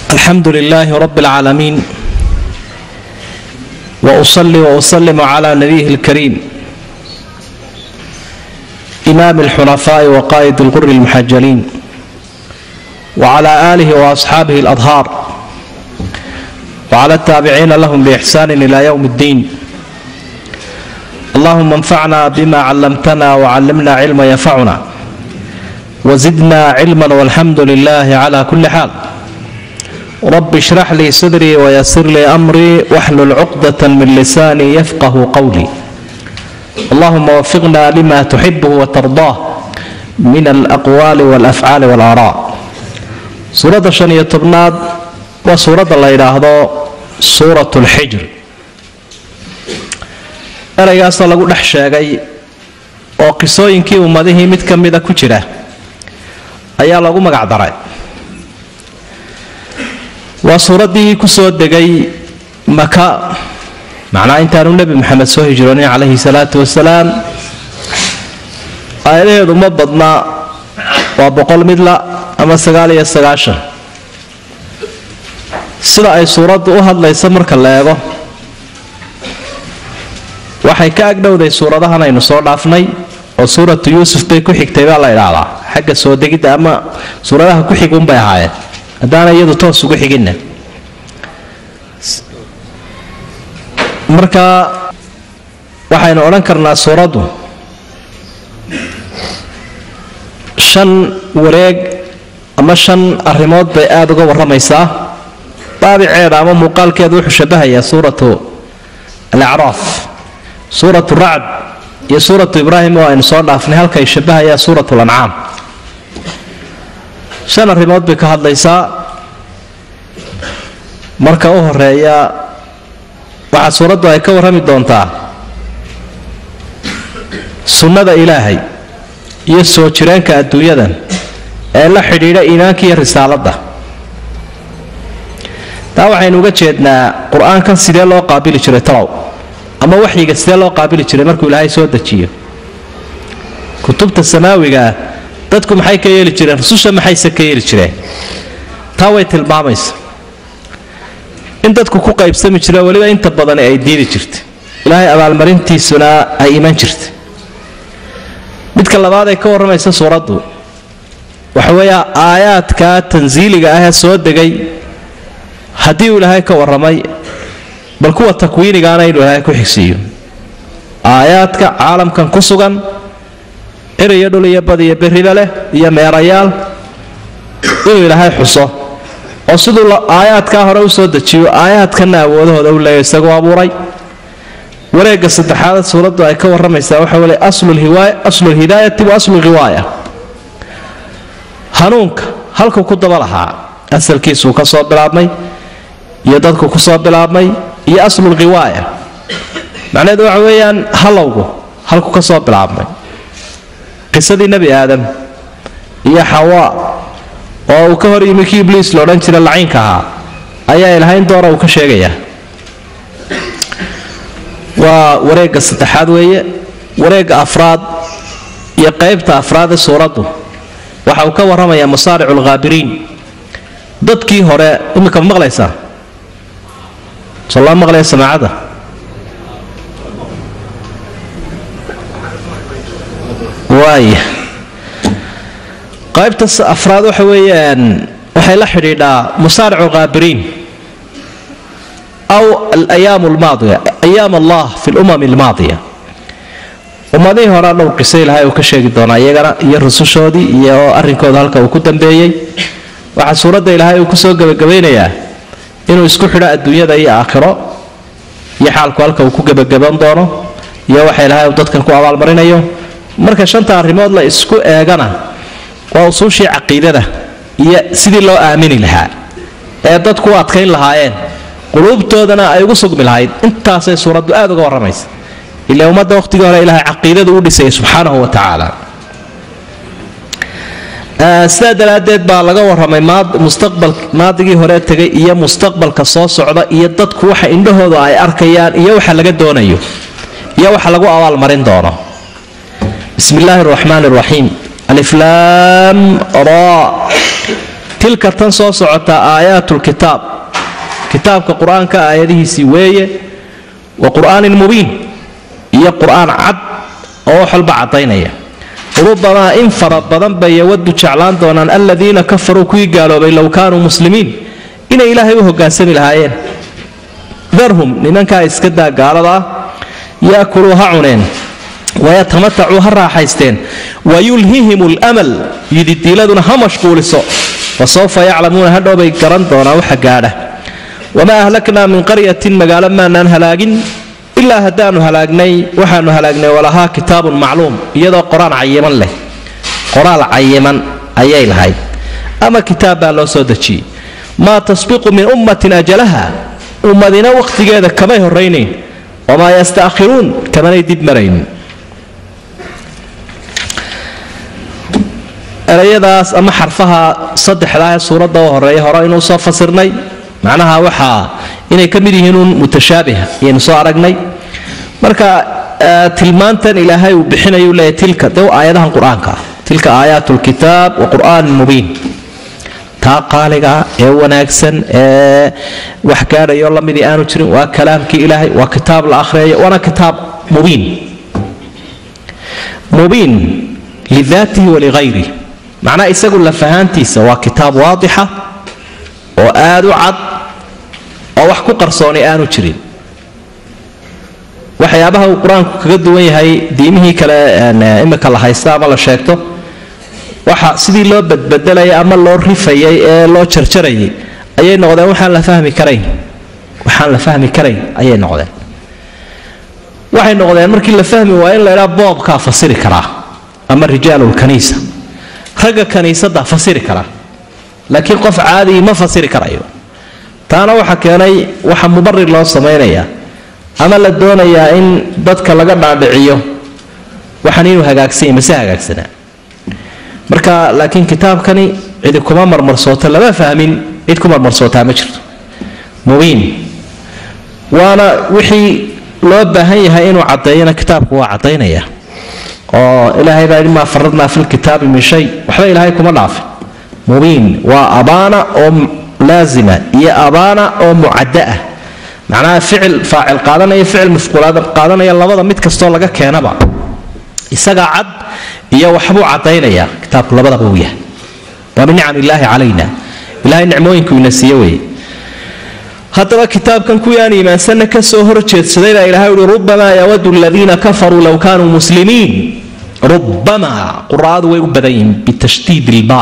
الحمد لله رب العالمين واصلي واسلم على نبيه الكريم امام الحنفاء وقائد الغر المحجلين وعلى اله واصحابه الاطهار وعلى التابعين لهم باحسان الى يوم الدين اللهم انفعنا بما علمتنا وعلمنا علما ينفعنا وزدنا علما والحمد لله على كل حال رب اشرح لي صدري ويسر لي امري واحلل عقدة من لساني يفقه قولي اللهم وفقنا لما تحبه وترضاه من الاقوال والافعال والاراء suuradda shan iyo tobnaad waa suuradda la yidhaahdo suurat lxijr ereygaasoo lagu dhex sheegay oo qisooyinkii ummadihii mid ka mida ku jira ayaa lagu magac daray waa suuraddii ku soo degay maka macnaa intaanu nebi maxamed soo hijroonin calayhi salaatu wasalaam aayadaheedu ma badna waa boqol midla ama sagaal iyo sagaashan sida ay suuraddu u hadlayso marka la eego waxay ka agdhowday suuradahan aynu soo dhaafnay oo suuratu yuusuf bay ku xigtay baa la idhaahdaa xagga soo degidda ama suuradaha ku xigunbay ahaayeen haddaana iyadu toos ugu xiginna marka waxaynu odhan karnaa suuraddu shan wareeg ama shan arrimood bay aada uga warramaysaa daabiceeda ama muuqaalkeedu wuxuu shabahayaa suuratu alacraaf suuratu racd iyo suuratu ibraahim oo aynu soo dhaafnay halkay shabahayaa suuratu lancaam shan arrimood bay ka hadlaysaa marka u horeeya waxaa suuraddu ay ka warrami doontaa sunnada ilaahay iyo soo jireenka adduunyadan ee la xidhiidha iimaanka iyo risaaladda taa waxaynu uga jeednaa qur-aankan sidee loo qaabili jiray talow ama waxyiga sidee loo qaabili jiray markuu ilaahay soo dejiyo kutubta samaawigaa dadku maxay ka yeeli jireen rususha maxayse ka yeeli jireen taa way tilmaamaysa in dadku ku qaybsami jireen weliba inta badani ay diidi jirtay ilaahay abaalmarintiisuna ay iman jirtay midka labaad ee ka warramaysa suuraddu waxa weeya aayaadka tansiiliga ah ee soo degay haddii uu ilaahay ka warramay bal kuwa takwiinigaana inuu ilaahay ku xigsiiyo aayaadka caalamkan ku sugan cir iyo dhul iyo bad iyo berrida leh iyo meerayaal inuu ilaahay xuso oo siduu aayaadkaa hore u soo dejiyo aayaadkanna awoodahooda u leeya isagoo abuuray wareegga saddexaad suuraddu ay ka warramaysaa waxa weye aslulhidaayati wa aslu riwaaya hanuunka halkuu ku daba lahaa asalkiisuu ka soo bilaabmay iyo dadku ku soo bilaabmay iyo aslulriwaaya macnaheedu waxa weeyaan halowgu halku ka soo bilaabmay qisadii nebi aadam iyo xawaa oo uu ka hor yimi kii ibliis la odhan jira laciynka ahaa ayaa ilhayn doora uu ka sheegayaa waa wareegga saddexaad weeye wareegga afraad iyo qaybta afraad ee suuraddu waxa uu ka warramayaa masaaricu alkhaabiriin dadkii hore imika ma maqlaysaa soo loo maqlaya samaacadda waaya qaybta afraad waxa weeyaan waxay la xidhiidhaa masaaricu alkhaabiriin aw alayaam almaadiya ayaam allah fi lumam almaadiya ummadihii horea dhowr qiso ilaahay uu ka sheegi doonaa iyagana iyo rusushoodii iyo arrinkooda halka uu ku dambeeyey waxaa suuradda ilaahay uu kusoo gebagabaynayaa inuu isku xidho adduunyada iyo aakhiro iyo xaalku halka uu ku gebagaban doono iyo waxa ilaahay uu dadkan ku abaalmarinayo marka shanta arrimood la isku eegana waa usuushii caqiidada iyo sidii loo aamini lahaa ee dadku u adkayn lahaayeen quluubtoodana ay ugu sugmi lahayd intaasay suuraddu aada uga warramaysa ila ummadda waqhtigii hore ilaahay caqiidadu u dhisayay subxaanahu wa tacaala sidaa daraaddeed baa laga warramay mustaqbal maadigii hore tegay iyo mustaqbalka soo socda iyo dadku waxa indhahooda ay arkayaan iyo waxa laga doonayo iyo waxa lagu abaalmarin doono bismi illaahi araxmaan araxiim aliflaam ra tilka tan soo socota aayaatulkitaab kitaabka qur-aanka aayadihiisii weeye wa qur'aanin mubiin iyo qur-aan cad oo wax walba caddaynaya rubamaa in fara badan bay yawadu jeclaan doonaan aladiina kafaruu kuwii gaaloobay low kaanuu muslimiin inay ilaahay u hogaansami lahaayeen darhum nimankaa iska daa gaalada ah yaakuluu ha cuneen wayatamatacuu ha raaxaysteen wayulhihim lmal yididiiladuna ha mashquuliso fasawfa yaclamuuna hadhowbay garan doonaan waxa gaadha wamaa ahlaknaa min qaryatin magaalo maanaan halaagin ilaa haddaanu halaagnay waxaanu halaagnay walahaa kitaabun macluum iyadoo qoraan cayiman leh qoraal cayiman ayay lahayd ama kitaab baa loo soo dejiyey maa tasbiqu min ummatin ajalaha ummadina wakhtigeeda kamay horaynayn wamaa yasta'khiruun kamanay dib marayn erayadaas ama xarfaha saddexdaa ee suuradda u horeeya hore inuu soo fasirnay macnaha waxaa inay ka mid yihiin uun mutashaabiha ayaynu soo aragnay marka tilmaantan ilaahay uu bixinayu leeyahy tilka de aayadahan qur-aanka ah tilka aayaat lkitaab wa qur'aanin mubiin taa qaaliga ee wanaagsan ee wax gaadhayo lamidii aanu jirin waa kalaamkii ilaahay waa kitaab la akhriyayo waana kitaab mubiin mubiin lidaatihi walighayrih macnaha isagu lafahaantiisa waa kitaab waadixa oo aad u cad oo wax ku qarsoonay aanu jirin waxyaabaha uu qur-aanku kaga duwan yahay diimihii kale imika la haysta ama la sheegto waxa sidii loo badbedelayay ama loo rifayay ee loo jarjarayay ayay noqdeen waxaan la fahmi karayn waxaan la fahmi karayn ayay noqdeen waxay noqdeen markii la fahmi waa in la idhaa boobkaa fasiri karaa ama rijaalulkaniisa ragga kaniisadda fasiri kara laakiin qof caadii ma fasiri karayo taana waxa keenay waxa mubarir loo samaynayaa ama la doonayaa in dadka laga dhaadhiciyo waxaan inuu hagaagsanya mase hagaagsanaa marka laakiin kitaabkani cidi kuma marmarsoota lama fahmin cid ku marmarsootaa ma jirto mubiin waana wixii loo baahan yahay inuu caddeeyana kitaabku waa caddaynaya oo ilaahay baa imaa faradnaa fi lkitaabi min shay waxba ilaahay kuma dhaafin mubiin waa abaana oo laazima iyo abaana oo mucadda ah macnaha ficil faacil qaadanaya ficil mafquulaad qaadanaya labada mid kastoo laga keenaba isagaa cad iyo waxbuu caddaynaya kitaabku labadaba uu yahay waa min nicam illaahi calayna ilahay nicmooyinku ina siiye weeye haddaba kitaabkan kuwii aan iimaansanna ka soo horjeedsaday baa ilahay uhi rubamaa yawadu aladiina kafaruu low kaanuu muslimiin rubamaa quraadu way u badan yihiin bitashdiid ilba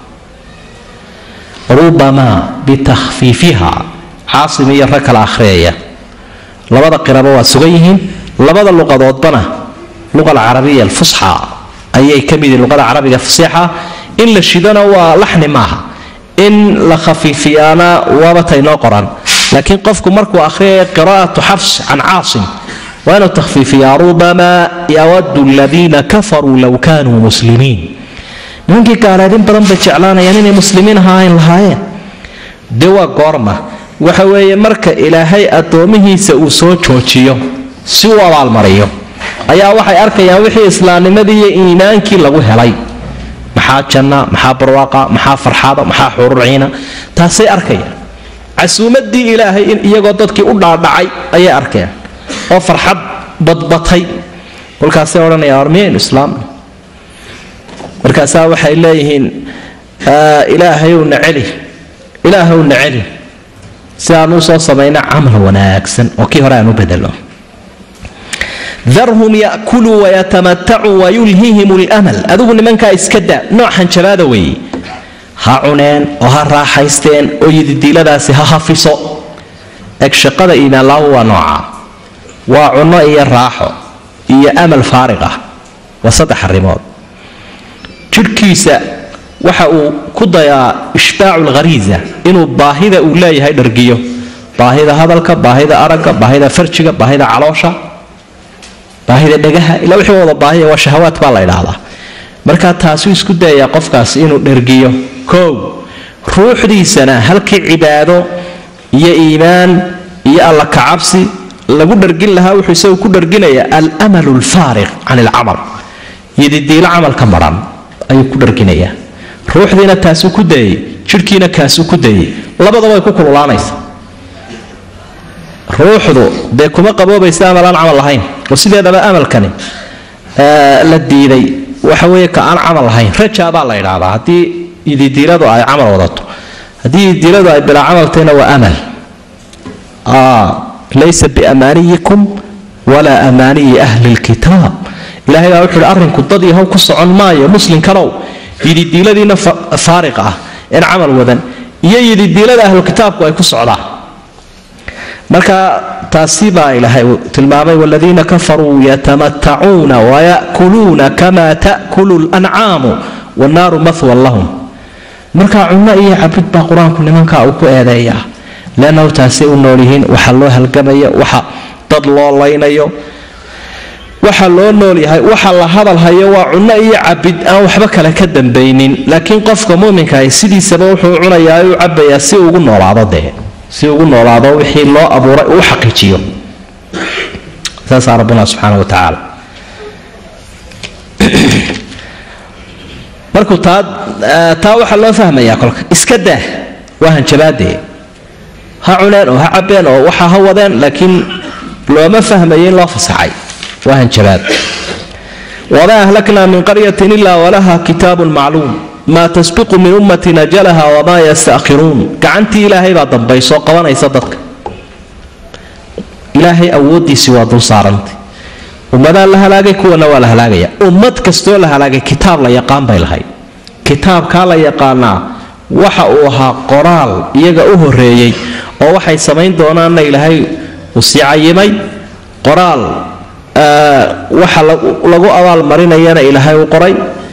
rubamaa bitakhfiifiha caasim iyo rag kala akhriyaya labada qiraba waa sugan yihiin labada luqadoodbana luqa alcarabiya alfusxa ayay ka mid yihiin luqada carabiga fasiixa in la shidona waa laxni maaha in la khafiifiyaana waaba taynoo qoran laakiin qofku markuu akhriyaya qiraa'atu xafs can caasim waa inuu takhfiifiyaa rubamaa yawadu aladiina kafaruu low kaanuu muslimiin nimankii gaaleed in badan bay jeclaanayaan inay muslimiin ahaayn lahaayeen dee waa goorma waxa weeye marka ilaahay addoomihiisa uu soo joojiyo si uu abaalmariyo ayaa waxay arkayaan wixii islaamnimadii iyo iimaankii lagu helay maxaa janna maxaa barwaaqa maxaa farxada maxaa xururciina taasay arkayaan casuumadii ilaahay in iyagoo dadkii u dhaadhacay ayay arkeen oo farxad badbatay kolkaasay odhanayaan war miyaynu islaamna markaasaa waxay leeyihiin ilaahayowna celi ilaahowna celi si aan u soo samayna camal wanaagsan oo kii hore aan u bedelo darhum yakuluu wayatamatacuu wayulhihim lmal adigu nimankaa iska daa noocan jabaada weeye ha cuneen oo ha raaxaysteen oo yididiiladaasi ha hafiso eg shaqada iimaanlaawo waa nooca waa cunno iyo raaxo iyo amal faarig ah waa saddex arrimood jidhkiisa waxa uu ku dayaa ishbaacu lkhariisa inuu baahida uu leeyahay dhargiyo baahida hadalka baahida aragga baahida farjiga baahida caloosha baahida dhagaha ilaa wixii wada baahiya waa shahawaad baa la idhaahdaa markaa taasuu isku dayayaa qofkaasi inuu dhergiyo kow ruuxdiisana halkii cibaado iyo iimaan iyo alla kacabsi lagu dhargin lahaa wuxuu isagu ku dharginayaa almalu alfaariq can ilcamal yadidiilo camalka maran ayuu ku dharginayaa ruuxdiina taasuu ku dayay jidhkiina kaasuu ku dayey labadaba way ku kululaanaysa ruuxdu dee kuma qaboobaysa amal aan camal lahayn oo sideedaba amalkani la diiday waxa weeye ka aan camal lahayn rajaa baa la idhaahdaa haddii ididiiladu ay camal wadato haddii ididiiladu ay bilaa camaltayna waa amal laysa biamaaniyikum walaa amaaniyi ahli lkitaab ilahay baa wuxuu hi arrinku dad yahow ku socon maayo muslinkanow yididiiladiina faariq ah een camal wadan iyo yididiilada ahlukitaabku ay ku socdaan marka taasi baa ilaahay uu tilmaamay waladiina kafaruu yatamatacuuna wayakuluuna kama ta'kulu lancaamu wannaaru mahwan lahum marka cunno iyo cabid baa qur-aanku nimankaa uu ku eedeeyaa leannahu taasay u nool yihiin waxa loo halgamaya waxa dad loo laynayo waxa loo nool yahay waxa la hadalhayo waa cunno iyo cabid aan waxba kale ka dambaynin laakiin qofka muminkaah sidiisaba wuxuu cunayaa u cabayaa si ugu noolaado dee si ugu noolaado wixii loo abuuray uu xaqiijiyo saasaa rabbina subxaana wa tacaala markuu taa taa waxaa loo fahmayaa kolka iska daa waa hanjabaadee ha cuneen oo ha cabeen oo waxa ha wadeen laakiin looma fahmayo in loo fasaxay waa hanjabaad wamaa ahlaknaa min qaryatin ilaa walaha kitaabun macluum maa tasbiqu min ummatin ajalaha wamaa yastakhiruun gacantii ilaahay baa dambaysoo qabanaysa dadka ilaahay awoodiisii waa dul saarantay ummadaa la halaagay kuwana waa la halaagaya ummad kastoo la halaagay kitaab la yaqaan bay lahayd kitaabkaa la yaqaanaa waxa uu ahaa qoraal iyaga u horeeyey oo waxay samayn doonaanna ilaahay uu sii cayimay qoraal waxa lagu abaalmarinayana ilaahay u qoray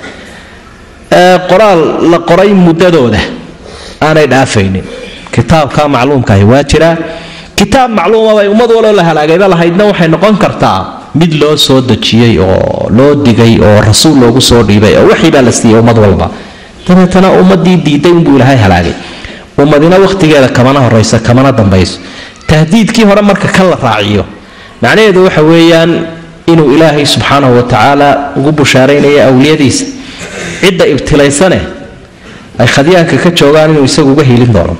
qoraal la qoray muddadooda aanay dhaafaynin kitaabka macluumkaahi waa jiraa kitaab macluuma bay ummad waloo la halaagayba lahaydna waxay noqon kartaa mid loo soo dejiyey oo loo digay oo rasuul loogu soo dhiibay oo waxii baa la siiyey ummad walba dabeetana ummadii diiday inbuu ilaahay halaagay ummadina wakhtigeeda kamana horayso kamana dambayso tahdiidkii hore marka kan la raaciyo macnaheedu waxa weeyaan inuu ilaahay subxaanahu watacaala ugu bushaaraynaya awliyadiisa cidda ibtilaysane ay khadyaanka ka joogaan inuu isagu uga hiilin doono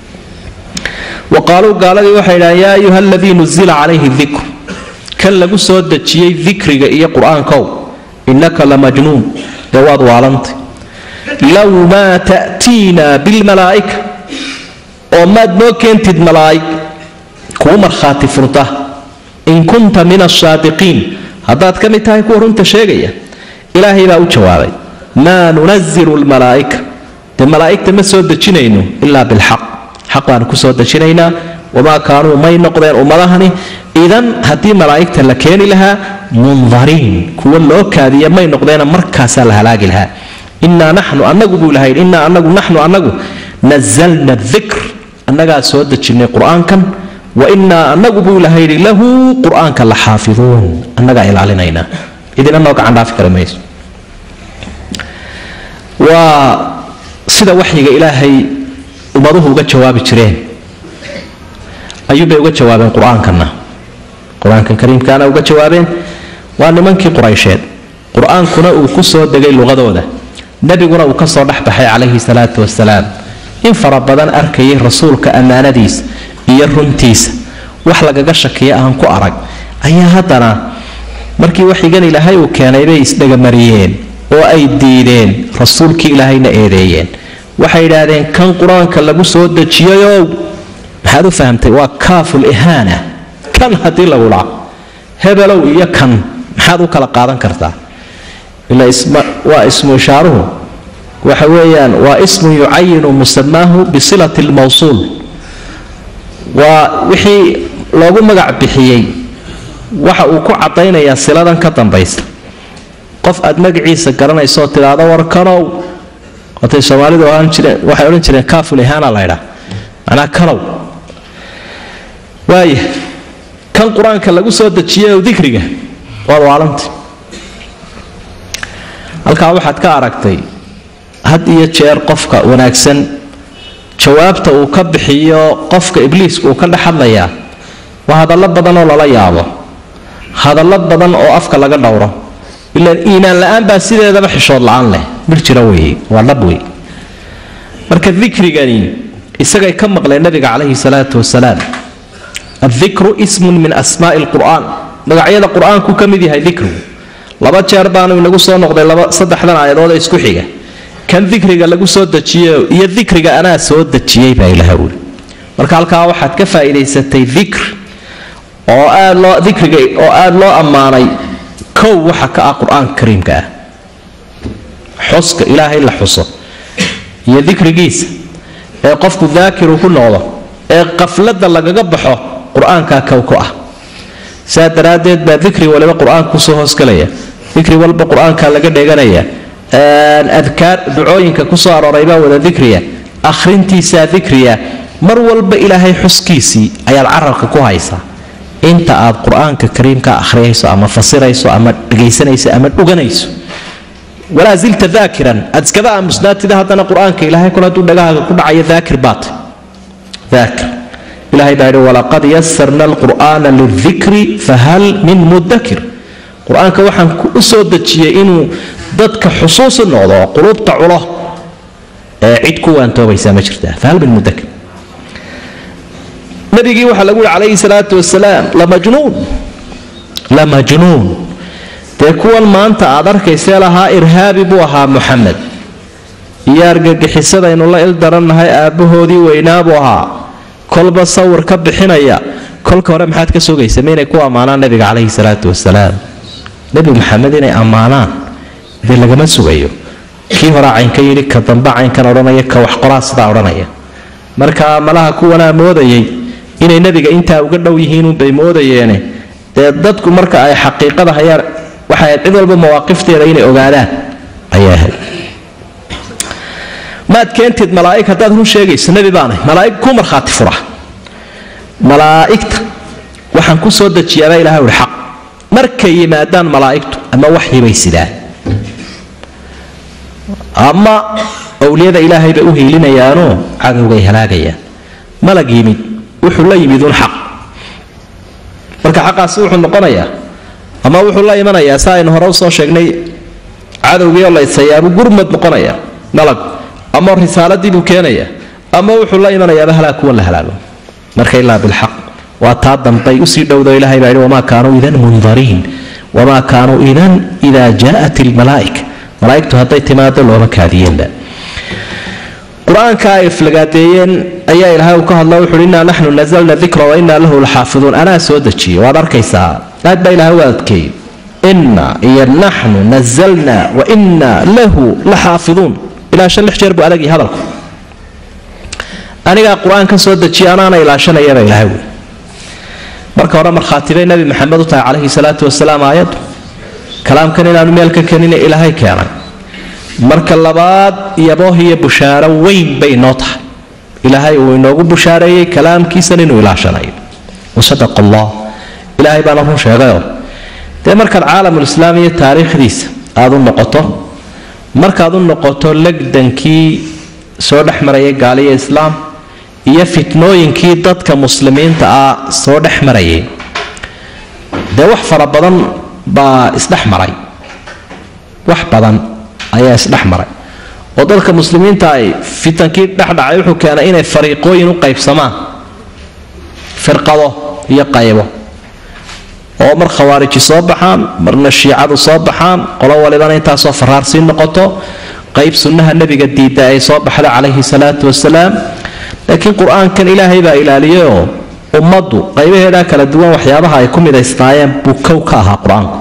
wa qaaluu gaaladii waxay idhahaan yaa ayuha aladii nuzila calayhi dikr kan lagu soo dejiyey dikriga iyo qur-aankow innaka la majnuun dee waad waalantay low maa ta'tiina bilmalaa'ika oo maad noo keentid malaa'ig kuu markhaati furta in kunta min asaadiqiin haddaad ka mid tahay kuwa runta sheegaya ilaahay baa u jawaabay maa nunazilu lmalaa'ika dee malaa'igta ma soo dejinayno ilaa bilxaq xaq baanu ku soo dejinaynaa wamaa kaanuu may noqdeen ummadahani idan haddii malaa'igta la keeni lahaa mundariin kuwa loo kaadiya may noqdeena markaasaa la halaagi lahaa innaa naxnu annagu buu ilahay innaa anagu naxnu annagu nazalna dikr annagaa soo dejinnay qur-aankan wa innaa annagu buu ilahay yidhi lahu qur-aanka la xaafiduun annagaa ilaalinaynaa idina noo gacan dhaafi kari mayso waa sida waxyiga ilaahay ummaduhu uga jawaabi jireen ayuubay uga jawaabeen qur-aankana qur-aankan kariimkaana uga jawaabeen waa nimankii quraysheed qur-aankuna uu ku soo degay luqadooda nebiguna uu kasoo dhexbaxay calayhi salaatu wasalaam in fara badan arkayay rasuulka ammaanadiisa iyo runtiisa wax lagaga shakiya aan ku arag ayaa haddana markii waxigan ilaahay uu keenay bay isdhegamariyeen oo ay diideen rasuulkii ilaahayna eedeeyeen waxay idhaahdeen kan qur-aanka lagu soo dejiyayow maxaad u fahamtay waa kaaful ihaana kan haddii lagu dhaa hebelow iyo kan maxaad u kala qaadan kartaa ila waa ismu ishaaruhu waxa weeyaan waa ismun yucayinu musamaahu bisilati lmawsuul waa wixii loogu magac bixiyey waxa uu ku cadaynayaa siladan ka dambaysa qof aad magaciisa garanaysaoo tidhaahdo war kanow watay soomaalidu ohan jireen waxay odhan jireen kaaful ihaana laydhaa macnaa kanow waaya kan qur-aanka lagu soo dejiyay oo dikriga waad waalanta halkaa waxaad ka aragtay had iyo jeer qofka wanaagsan jawaabta uu ka bixiyo qofka ibliiska uu ka dhex hadlayaa waa hadallo badan oo lala yaabo hadallo badan oo afka laga dhowro ilaan iimaan la-aan baa sideedaba xishood la-aan leh mir jira weeye waa dhab wey marka dikrigani isagay ka maqleen nabiga calayhi salaatu wasalaam adikru ismun min asmaai lqur'aan magacyada qur-aanku ka mid yahay dikrigu laba jeer baanu inagu soo noqday laba saddexdan aayadood ee isku xiga kan dikriga lagu soo dejiyo iyo dikriga anaa soo dejiyey baa ilaha wuli marka halkaa waxaad ka faa'iidaysatay dikr oo aad loo dikriga oo aada loo ammaanay kow waxa ka ah qur-aanka kariimka ah xuska ilaahay la xuso iyo dikrigiisa ee qofku daakiru ku noqdo ee qafladda lagaga baxo qur-aankaa kow ku ah saa daraaddeed baa dikri waliba qur-aanka kusoo hoosgalaya dikri walba qur-aanka laga dheeganaya adkaar ducooyinka kusoo arooray baa wada dikriya akhrintiisaa dikriya mar walba ilaahay xuskiisii ayaad carabka ku haysaa inta aad qur-aanka kariimka akhriyayso ama fasirayso ama dhegaysanayso ama dhuganayso walaa zilta daakiran aad iskaba aamusnaatida haddana qur-aanka ilaahay kol hadduu dhagahaaga ku dhacayo daakir baat daakir ilahay baa yidhi walaqad yasarna alqur'aana lidikri fahal min mudakir qur-aanka waxaan u soo dejiyey inuu dadka xusuusi noqdo oo quluubta culo ee cid ku waantoobaysaa ma jirtaa fahal min mudakir nabigii waxaa lagu yihi calayhi salaatu wasalaam lamajnuun lamajnuun dee kuwan maanta aad arkaysee lahaa irhaabi buu ahaa muxamed iyo argagixisadaynu la il darannahay aabbahoodii weynaabuu ahaa kolba sawir ka bixinaya kolka hore maxaad ka sugaysa ma inay ku ammaanaan nabiga calayhi salaatu wasalaam nebi maxamed inay ammaanaan dee lagama sugayo kii horaa caynka yidhi ka damba caynkan odhanaya ka wax qoraa sidaa odhanaya marka malaha kuwanaa moodayay inay nebiga intaa uga dhow yihiinunbay moodayeene dee dadku marka ay xaqiiqada hayaan waxay ahayd cid walba mawaaqifteeda inay ogaadaan ayay ahayd maad keentid malaaig haddaad run sheegayso nebi baanay malaaig ku markhaati fura malaa'igta waxaan ku soo dejiyaabaa ilahay uhi xaq markay yimaadaan malaa'igtu ama waxyibay sidaan ama owliyada ilaahay bay u hiilinayaanoo cadowgay halaagayaan malag yimid wuxuu la yimid un xaq marka xaqaasi wuxuu noqonayaa ama wuxuu la imanayaa sa aynu hore usoo sheegnay cadowgii oo la isayaabu gurmad noqonaya malag ama risaaladii buu keenaya ama wuxuu la imanayaaba halaag kuwan la halaago marka ilaa bilxaq waa taa dambay usii dhowdo ilahay baa yidhi wamaa kaanuu idan mundariin wamaa kaanuu idan idaa jaa'at ilmalaa'ika malaa'igtu hadday timaado looma kaadiyeenba qur-aanka ay iflagaadeeyeen ayaa ilaahay uu ka hadla wuxuuhi innaa naxnu nazalna dikra wa innaa lahu laxaafiduun anaa soo dejiye waad arkaysaa aad baa ilahay u adkeeyey inna iyo naxnu nazalna wa innaa lahu la xaafiduun ilaa shan lix jeer buu adagii hadalku anigaa qur-aan ka soo dejiya anaana ilaashanayaba ilahay wey marka hore markhaatibay nabi maxamed u tahay calayhi salaatu wasalaam aayaddu kalaamkan inaanu meel ka kenina ilaahay keenay marka labaad yabooh iyo bushaaro weyn bay inoo tahay ilaahay uu inoogu bushaareeyey kalaamkiisan inuu ilaashanayo wasadaqa allah ilaahay baana run sheegayoo dee markaad caalamulislaam iyo taariikhdiisa aada u noqoto markaad u noqoto legdankii soo dhex marayay gaaliya islaam iyo fitnooyinkii dadka muslimiinta ah soo dhex marayay dee wax fara badan baa isdhex maray wax badan ayaa isdhex maray oo dadka muslimiinta ay fitankii dhexdhacay wuxuu keenay inay fariiqooyin u qaybsamaan firqado iyo qaybo oo mar khawaariji soo baxaan marna shiicadu soo baxaan qolo walibana intaasoo faraarsii noqoto qayb sunnaha nebiga diidda ay soo baxda calayhi salaatu wasalaam laakiin qur-aankan ilaahay baa ilaaliyayoo ummaddu qaybaheedaa kala duwan waxyaabaha ay ku midaysnaayeen buu kow ka ahaa qur-aanku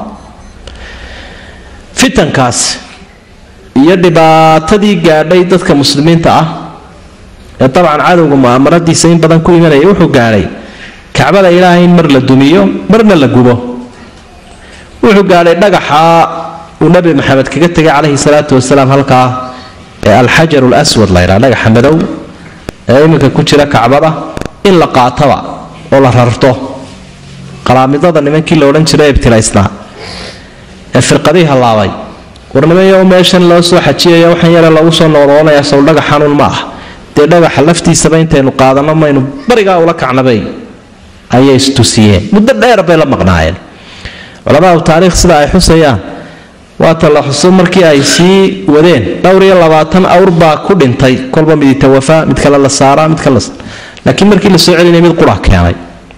fitankaas iyo dhibaatadii gaadhay dadka muslimiinta ah ee dabcan cadowga mu'aamaradiisa in badan ku imanaya wuxuu gaadhay kacbada ilaahay in mar la dumiyo marna la gubo wuxuu gaadhay dhagaxa uu nabi maxamed kaga tegay calayhi salaatu wasalaam halkaa ee alxajar lswad la ydhaa dhagaxa madow ee iminka ku jira kacbada in la qaataba oo la rarto qalaamidada nimankii la odhan jiray ibtilaysnaa ee firqadii hallaabay warnimayo meeshan loo soo xajiyaya waxaan yare lagu soo noqnoqonaya sow dhagaxanuun ma ah dee dhagaxa laftiisaba intaynu qaadano maynu barigaa ula kacnabay ayay istusiyeen muddo dheer bay la maqnaayeen culamaau taariikh sida ay xusayaan waata la xuso markii ay sii wadeen dhowr iyo labaatan awr baa ku dhintay kolba midi tawafaa mid kale la saaraa mid kale la saara laakiin markii la soo celinaya mid qura keenay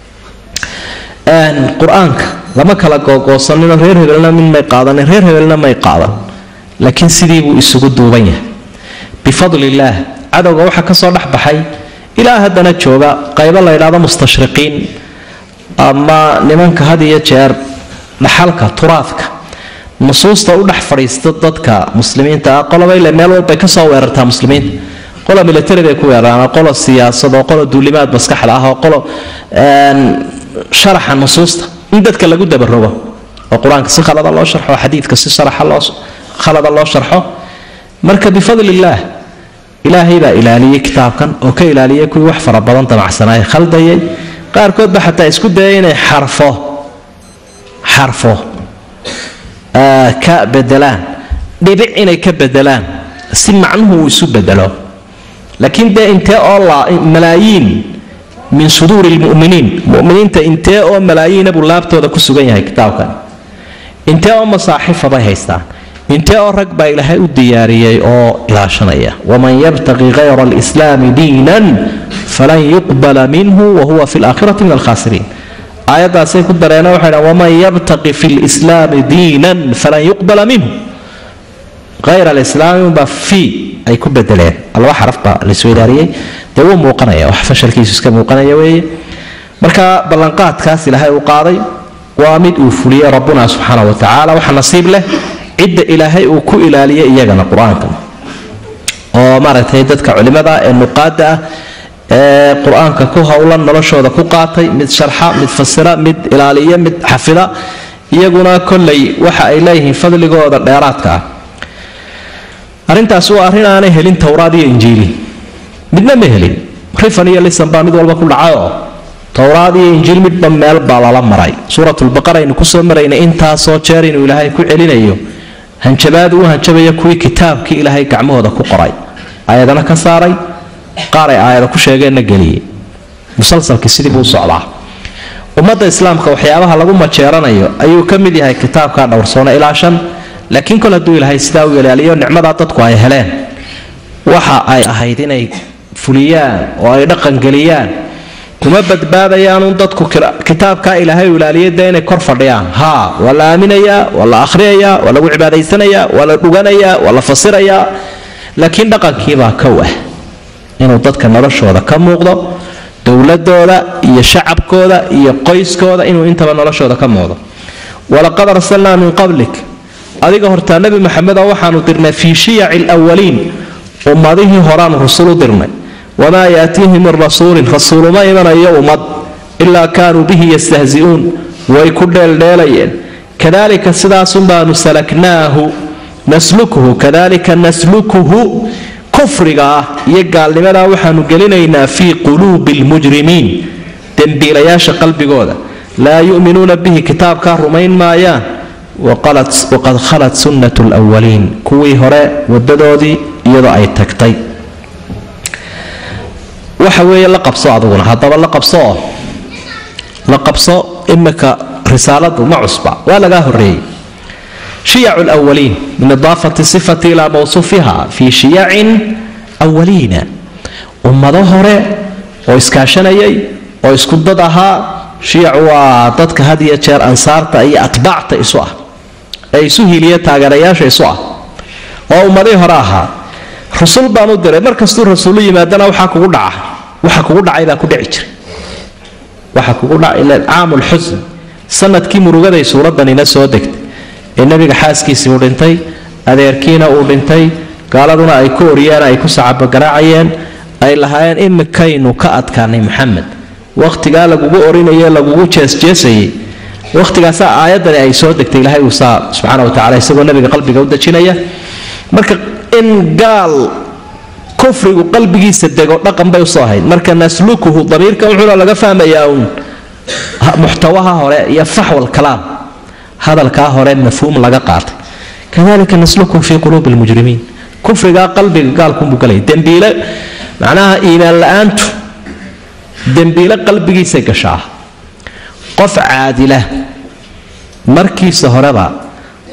qur-aanka lama kala googoosanino reer hebelna mid may qaadanin reer hebelna may qaadan laakiin sidii buu isugu duuban yahay bifadli illaah cadowga waxaa ka soo dhex baxay ilaa haddana jooga qaybo la ydhaahdo mustashriqiin ama nimanka had iyo jeer dhaxalka turaadka nusuusta u dhex fadhiista dadka muslimiinta ah qoloba ile meel walbay kasoo weerartaa muslimiinta qolo military bay ku weeraraan qolo siyaasad oo qolo duulimaad maskaxda ah oo qolo sharaxa nusuusta in dadka lagu dabarogo oo qur-aanka si khalada loo sharxo xadiidka si sharaxa loo khalada loo sharxo marka bifadli illaah ilaahay baa ilaaliyey kitaabkan oo ka ilaaliyay kuwii wax fara badan damacsanaaye khaldayay qaarkood ba xataa isku dayay inay xarfo xarfo ka bedelaan dhibic inay ka bedelaan si macnuhu uu isu bedelo laakiin dee intee oo malaayiin min suduuri lmuminiin muminiinta intee oo malaayiina buu laabtooda ku sugan yahay kitaabkan intee oo masaaxifa bay haystaan intee oo rag baa ilaahay u diyaariyey oo ilaashanaya waman yabtaqi hayra alislaami diinan falan yuqbala minhu wahuwa fi laakhirati min alkhasiriin aayaddaasay ku dareena waxay dhahan waman yabtaqi fi lislaami diinan falan yuqbala minhu hayra alislaami unbaa fi ay ku bedeleen laba xaraf baa laisweydaariyey dee wuu muuqanaya wax fashalkiisu iska muuqanaya weeye marka ballanqaadkaas ilaahay uu qaaday waa mid uu fuliyey rabbuna subxaana wa tacaala waxa nasiib leh cidda ilaahay uu ku ilaaliyay iyagana qur-aanka oo maaragtay dadka culimada ee nuqaada ah ee qur-aanka ku howlan noloshooda ku qaatay mid sharxa mid fasira mid ilaaliya mid xafida iyaguna kolley waxa ay leeyihiin fadligooda dheeraadka ah arrintaas waa arrin aanay helin towraad iyo injiili midna ma helin rifan iyo lisan baa mid walba ku dhacayoo towraad iyo injiil midba meel baa lala maray suuratulbaqara aynu kusoo maraynay intaasoo jeer inuu ilaahay ku celinayo hanjabaad uu hanjabaya kuwii kitaabkii ilaahay gacmahooda ku qoray aayadana ka saaray qaaray aayada ku sheegeenna geliyey musalsalkii sidii buu u socdaa ummadda islaamka waxyaabaha lagu majeeranayo ayuu ka mid yahay kitaabka dhowrsoona ilaa shan laakiin kol hadduu ilaahay sidaa u ilaaliyo nicmadaa dadku ay heleen waxa ay ahayd inay fuliyaan oo ay dhaqangeliyaan kuma badbaadayaanuun dadku kitaabkaa ilaahay u ilaaliyay dee inay kor fadhiyaan haa waa la aaminayaa waa la akhriyayaa waa lagu cibaadaysanayaa waa la dhuganayaa waa la fasirayaa laakiin dhaqankiibaa kow ah inuu dadka noloshooda ka muuqdo dowladooda iyo shacabkooda iyo qoyskooda inuu intaba noloshooda ka muuqdo walaqad arsalnaa min qablik adiga hortaa nebi maxamedoo waxaanu dirnay fii shiyaci lwaliin ummadihii horaanu rusul u dirnay wamaa yaatiihi min rasuulin rasuuluma imanayo ummad ilaa kaanuu bihi yastahzi'uun way ku dheeldheelayeen kadalika sidaasun baanu salaknaahu naslukuhu kadalika naslukuhu kufriga ah iyo gaalnimadaa waxaanu gelinaynaa fii quluubi lmujrimiin dembiilayaasha qalbigooda laa yu'minuuna bihi kitaabkaa rumayn maayaan waqad khalat sunnat lwaliin kuwii hore wadadoodii iyadoo ay tagtay waxa weeye la qabso aduguna haddaba la qabsooo la qabso imika risaaladu ma cusba waa lagaa horeeyey shiyacu lwaliin min idaafati sifati ilaa mawsuufiha fii shiyacin waliina ummado hore oo iskaashanayay oo isku dad ahaa shiyac waa dadka had iyo jeer ansaarta iyo atbaacta isu ah ee isu hiiliya taageerayaasha isu ah oo ummadii hore ahaa rusul baan u diray markastuu rasuulu yimaadana waxaa kugu dhaca waxa kugu dhacay baa ku dhici jiray waxa kugu dhaca ila caamul xusn sanadkii murugaday suuradanina soo degtay ee nebiga xaaskiisii uu dhintay adeerkiina uu dhintay gaaladuna ay ku oriyeen ay ku sacabogaraacayeen ay lahaayeen imikaynu ka adkaanay maxamed wakhtigaa lagugu orinaye lagugu jeesjeesayay wakhtigaasaa aayadani ay soo degtay ilaahay uu saa subxaana watacala isagoo nebiga qalbiga u dejinaya marka in gaal kufrigu qalbigiisa dego dhaqan bay usoo ahayd marka naslukuhu damiirkan wuxuuna laga fahmayaa uun muxtawaha hore iyo faxwal kalaam hadalkaa hore mafhuum laga qaatay kadalika naslukuhu fii quluubi lmujrimiin kufrigaa qalbiga gaalkunbuu galaya dembiile macnaha iimaan la-aantu dembiile qalbigiisay gashaa qof caadila markiisa horeba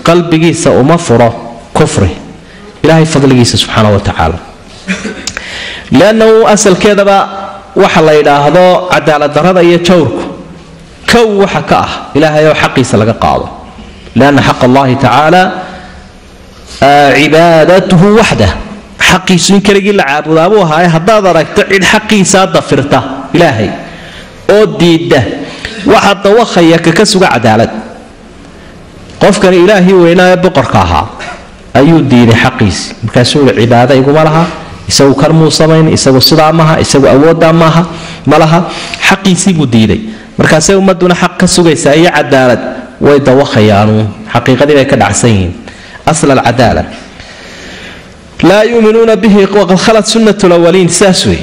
qalbigiisa uma furo kufri ilaahay fadligiisa subxaana wa tacaala liannahu asalkeedaba waxa la yidhaahdo cadaaladdarrada iyo jawrku kow waxa ka ah ilaahay oo xaqiisa laga qaado lianna xaq allahi tacaala cibaadatuhu waxdah xaqiisu in keligii la caabudaabuu ahaaye haddaad aragto cid xaqiisaa dafirta ilaahay oo diidda waxa dawaqaya kaka suga cadaalad qofkani ilaahii weynaaye boqorka ahaa ayuu diiday xaqiisi markaasuu i cibaado iguma laha isagu kan muu samayn isagu sidaa maaha isagu awooddaa maaha ma laha xaqiisii buu diiday markaasay ummaduna xaq ka sugaysaa iyo cadaalad way dawaqayaanu xaqiiqadii bay ka dhacsan yihiin asl alcadaala laa yuuminuuna bihi waqad khalat sunnat lawaliin saas wey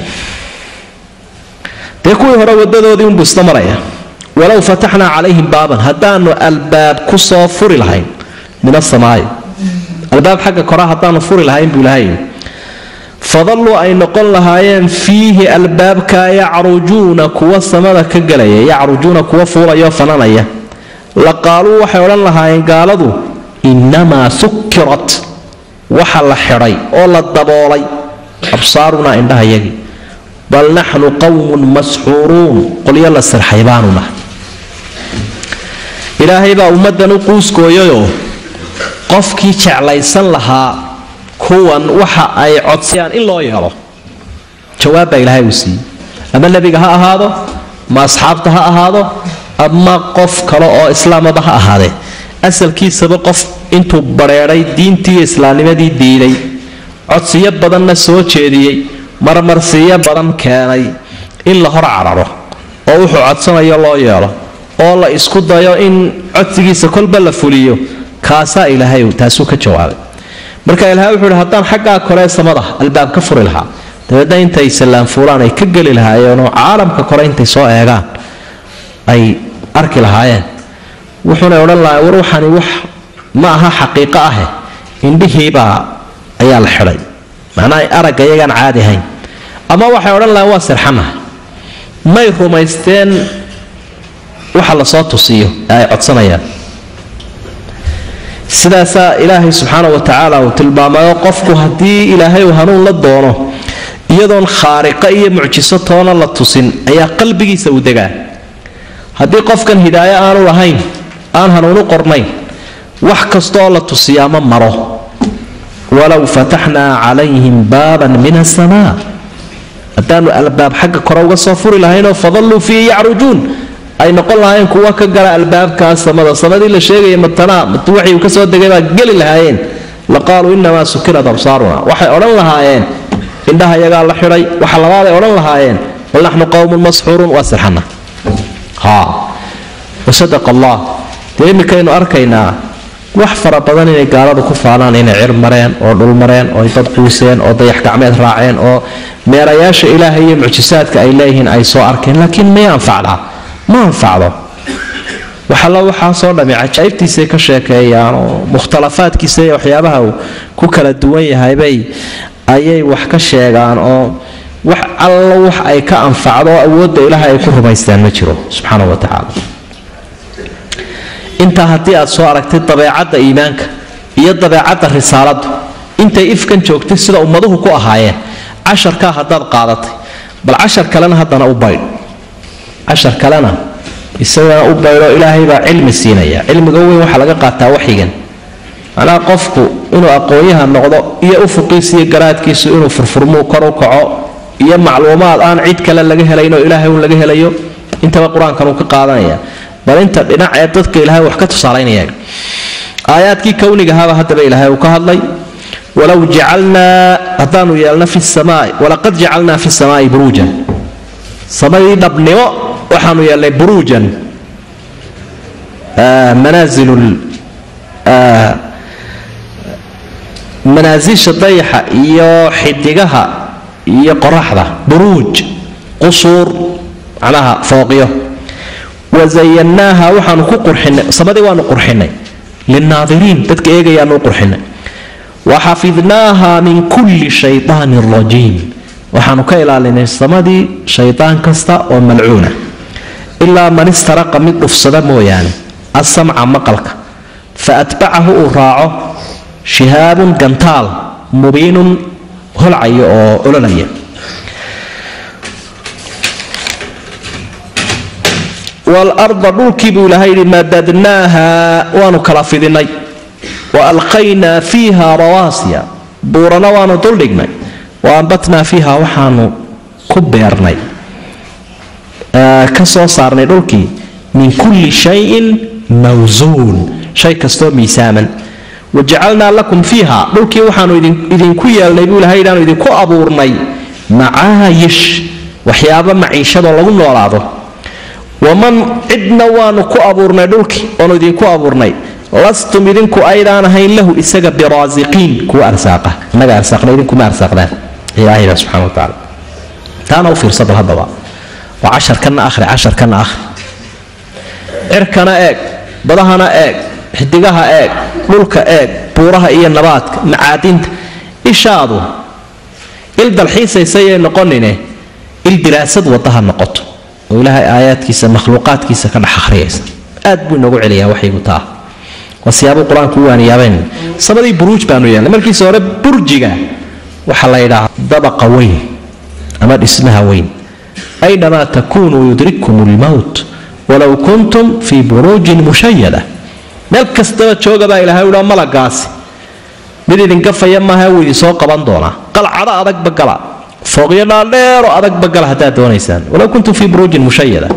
dee kuwii hore wadadoodii unbuu isla maraya walow fataxnaa calayhim baaban haddaanu albaab ku soo furi lahayn min asamaai albaab xagga koraa haddaanu furi lahayn buu ilahay fadalluu ay noqon lahaayeen fiihi albaabka yacrujuuna kuwa samada ka gelaya yacrujuuna kuwa fuulayo fananaya la qaaluu waxay odhan lahaayeen gaaladu innamaa sukirat waxa la xidhay oo la daboolay absaarunaa indhahayagii bal naxnu qawmun masxuuruun qolyo la sirxay baanu nahay ilaahay baa ummaddan u quuskooyayoo qofkii jeclaysan lahaa kuwan waxa ay codsayaan in loo yeelo jawaab baa ilaahay uu siiyey ama nebiga ha ahaado ma asxaabta ha ahaado ama qof kale oo islaamaba ha ahaadee asalkiisaba qof intuu bareedhay diintii islaamnimadii diiday codsiyo badanna soo jeediyey marmarsiiyo badan keenay in la hor cararo oo wuxuu codsanayo loo yeelo oo la isku dayo in codsigiisa kolba la fuliyo kaasaa ilaahay taasuu ka jawaabay marka ilahay wuxuu ihi haddaan xaggaa kore samada albaab ka furi lahaa dabeedna intay sallaan fuulaan ay ka geli lahaayeenoo caalamka kore intay soo eegaan ay arki lahaayeen wuxuunay odhan lahaa war waxani wax ma aha xaqiiqo ahe indhihiibaa ayaa la xidhay macnaha aragga iyagaan caadi ahayn ama waxay odhan lahaen waa sirxanaha may rumaysteen waxa lasoo tusiyo ee ay codsanayaan sidaasaa ilaahay subxaana wa tacaala uu tilmaamayo qofku haddii ilaahay uu hanuun la doono iyadoon khaariqo iyo mucjiso toona la tusin ayaa qalbigiisa uu degaa haddii qofkan hidaayo aanu lahayn aan hanuunu qornayn wax kastaoo la tusiyaa ma maro walow fataxnaa calayhim baaban min asamaa haddaanu albaab xagga kore uga soo furi lahaynoo fadalluu fiihi yacrujuun ay noqon lahaayeen kuwa ka gala albaabkaas samada samadii la sheegaya matanaa matu waxii uu ka soo degay baa geli lahaayeen la qaaluu inamaa sukirat absaaruna waxay odhan lahaayeen indhaha yagaa la xidhay waxa labaaday odhan lahaayeen bal naxnu qowmun masxuuruun waa sirxana ha wasadaqa allah dee iminkaynu arkaynaa wax fara badan inay gaaladu ku faanaan inay cir mareen oo dhul mareen oo dad quuseen oo dayax gacmeed raaceen oo meerayaasha ilaahay iyo mucjisaadka ay leeyihiin ay soo arkeen laakiin may anfacdaa ma anfacdo waxalla waxaasoo dhami cajaa'ibtiisay ka sheekeeyaan oo mukhtalafaadkiisa iyo waxyaabaha uu ku kala duwan yahaybay ayay wax ka sheegaan oo wax alla wax ay ka anfacdo oo awoodda ilaahay ay ku rumaystaan ma jiro subxaana wa tacaala intaa haddii aad soo aragtay dabeecadda iimaanka iyo dabeecadda risaaladdu intay ifkan joogtay sida ummaduhu ku ahaayeen casharkaa haddaad qaadatay bal cashar kalena haddana u baydh cashar kalena isagana u baydho ilaahay baa cilmi siinaya cilmiga weyn waxaa laga qaataa waxyigan macnaha qofku inuu aqoonyaha noqdo iyo ufuqiisa iyo garaadkiisu inuu furfurmuu kor u kaco iyo macluumaad aan cid kale laga helaynoo ilaahay uun laga helayo intaba qur-aankan uu ka qaadanaya bal inta dhinac ee dadka ilaahay wax ka tusaalaynaya aayaadkii kownigahaaba haddaba ilaahay uu ka hadlay walow jacalnaa haddaanu yeelno fi samaai walaqad jacalnaa fi samaai buruujan samadii dhabnimo waxaanu yeelnay buruujan manaazilu manaasisha dayaxa iyo xidigaha iyo qoraxda buruuj qusuur macnaha fooqyo wazayannaaha waxaanu ku qurxinay samadii waanu qurxinay lilnaadiriin dadka eegayaanu u qurxinay waxafidnaaha min kulli shaytaanin rajiim waxaanu ka ilaalinay samadii shaydaan kasta oo malcuuna ilaa man istaraqa mid dhufsada mooyaane asamca maqalka fa atbacahu uu raaco shihaabun gantaal mubiinun holcaya oo ololaya waalarda dhulkii buu ilaahay yidhi madadnaaha waanu kala fidinay wa alqaynaa fiiha rawaasiya buurana waanu duldhignay wa ambatnaa fiiha waxaanu ku beernay ka soo saarnay dhulkii min kulli shayin mawsuun shay kastoo miisaaman wajacalnaa lakum fiiha dhulkii waxaanu idinku yeelnay buu ilahay idhaanu idinku abuurnay macaayish waxyaaba maciishadoo lagu noolaado waman cidna waanu ku abuurnay dhulkii oonu idinku abuurnay lastum idinku aydaan ahayn lahu isaga biraasiqiin kuwa arsaaqa innaga arsaaqna idinkuma arsaaqdaan ilaahayba subxana wa tacaala taana u fiirsa bal haddaba waa casharkana akhri casharkana akhri cirkana eeg badahana eeg xidigaha eeg dhulka eeg buuraha iyo nabaadka macaadinta ishaadu il dalxiisaysayay noqonine il diraasad wadaha noqoto oo ilaahay aayaadkiisa makhluuqaadkiisa ka dhex akhriyaysa aad buu inoogu celiyaa waxaygu taa waa siyaabuu qur-aanku u waaniyaabeen samadii buruuj baanu yeelnay markiisa hore burjiga waxaa la yidhaahdaa dabaqa weyn ama dhismaha weyn aynamaa takuunuu yudrikkum lmowt walow kuntum fii buruujin mushayada meel kastaba jooga baa ilahay uha malagaasi mid idinkafaya maaha wuu idinsoo qaban doonaa qalcado adagba gala fooqyo dhaadheero adagba gala haddaad doonaysaan walow kuntum fii buruujin mushayada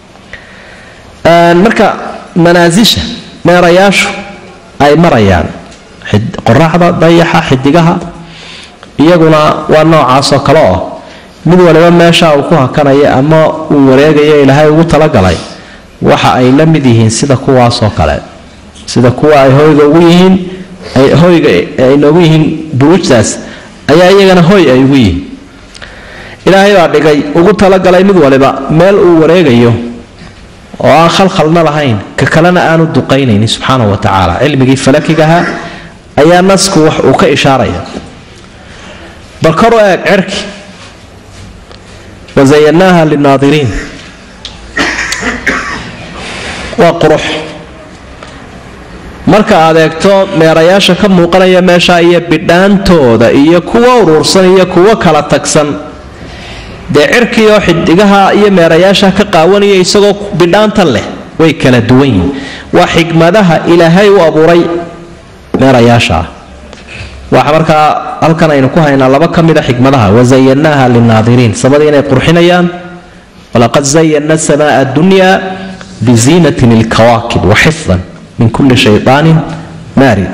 marka manaasisha meerayaashu ay marayaan qoraxda dayaxa xidigaha iyaguna waa noocaasoo kale oo mid waliba meesha uu ku hakanaya ama uu wareegayo ilaahay ugu talagalay waxa ay la mid yihiin sida kuwaasoo kale sida kuwa ay hoyga ugu yihiin hoyga ay noogu yihiin buruujtaas ayaa iyagana hoy ay ugu yihiin ilaahay baa dhigay ugu talagalay mid waliba meel uu wareegayo oo aan khalkhalna lahayn ka kalena aanu duqaynaynin subxaana wa tacaala cilmigii falakigaha ayaa nasku wax uu ka ishaaraya bal karu eeg cerki wazayanaaha linaadiriin waa qurux marka aad eegto meerayaasha ka muuqanaya meesha iyo bidhaantooda iyo kuwa uruursan iyo kuwo kala tagsan dee cirkii oo xidigaha iyo meerayaasha ka qaawanaya isagoo bidhaanta leh way kala duwan yihin waa xikmadaha ilaahay u abuuray meerayaasha waxa markaa halkan aynu ku haynaa laba ka mida xikmadaha wazayanaaha linaadiriin samadii inay qurxinayaan walaqad zayana samaa addunya biziinatin ilkawaakib waxifdan min kulli shayaanin maarid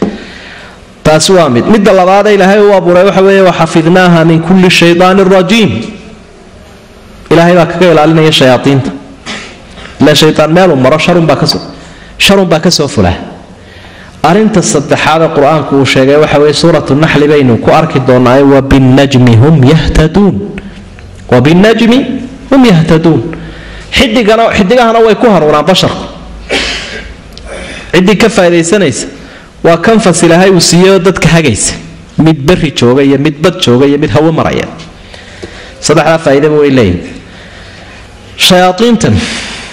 taasi waa mid midda labaadee ilaahay u abuuray waxa weeye waxafidnaaha min kulli shayaanin rajiim ilaahay baa kaga ilaalinaya shayaaiinta ila shayaan meeluu maro sharunbaa kasoo sharunbaa kasoo fula arinta saddexaad ee qur-aanku uu sheegay waxa weye suuratu naxli baynu ku arki doonaaye wabinajmi hum yahtaduun wabinajmi hum yahtaduun xidigana xidigahana way ku hanuunaan basharku ciddii ka faa'idaysanaysa waa kanfas ilaahay uu siiyey oo dadka hagaysa mid beri jooga iyo mid bad jooga iyo mid hawo maraya saddexdaa faa'iidaba way leeyihin shayaaiintan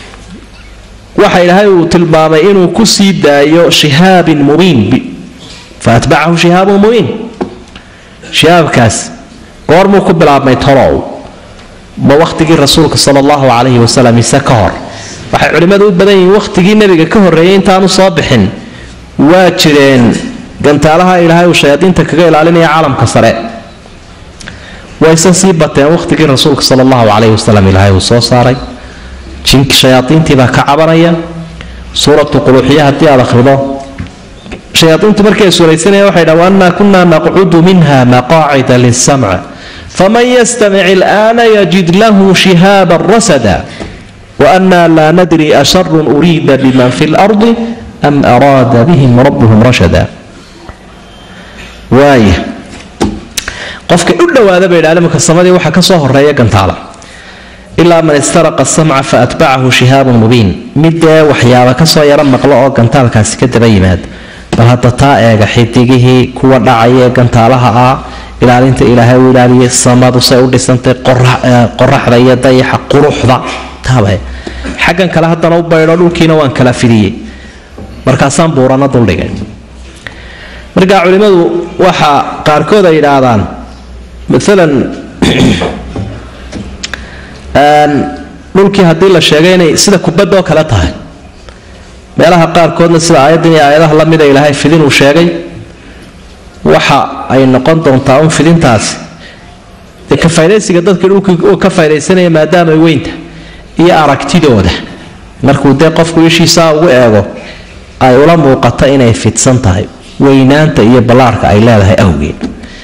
waxa ilaahay uu tilmaamay inuu ku sii daayo shihaabin mubiin fa atbacahu shihaabun mubiin shihaabkaas goormuu ku bilaabmay tolow ma wakhtigii rasuulka sala allahu calayhi wasalam mise ka hor waxay culimmadu u badan yihiin wakhtigii nebiga ka horreeyay intaanu soo bixin waa jireen gantaalaha ilaahay uu shayaadiinta kaga ilaalinaya caalamka sare wayse sii bateen wakhtigii rasuulka sala allahu calayhi wasalam ilaahay uu soo saaray jinki shayaaiintiibaa ka cabanaya suuratu quluuxiya haddii aad akhrido shayaaiintu markay suuraysanaya waxay dhaha waannaa kunaa naqcudu minha maqaacida lisamc faman yastamic ilaana yajid lahu shihaaban rasada waannaa laa nadri asharun uriida biman fi lardi am araada bihim rabbuhum rashada waaya qofka u dhowaada bay idhahdeen marka samadii waxaa ka soo horeeya gantaala ilaa man istaraqa samca fa atbacahu shihaabun mubiin midee waxyaaba kasoo yaro maqlo oo gantaalkaasi ka daba yimaad bal hadda taa eega xidigihii kuwa dhacaya ee gantaalaha ah ilaalinta ilaahay u ilaaliyay samadu say u dhisantay qoraxda iyo dayaxa quruxda taaba xaggan kale haddana u baydho dhulkiina waan kala fidiyey markaasaan buurana duldhigay markaa culimmadu waxa qaarkood ay yidhaahdaan maalan dhulkii haddii la sheegay inay sida kubadoo kale tahay meelaha qaarkoodna sida aayaddan iyo aayadaha la mida ilaahay fidin uu sheegay waxa ay noqon doontaa un fidintaasi dee ka faydaysiga dadkii dhulkii uu ka faydaysanaya maadaama ay weynta iyo aragtidooda markuu dee qofku ishiisaa ugu eego ay ula muuqato inay fidsan tahay weynaanta iyo ballaarka ay leedahay awgeed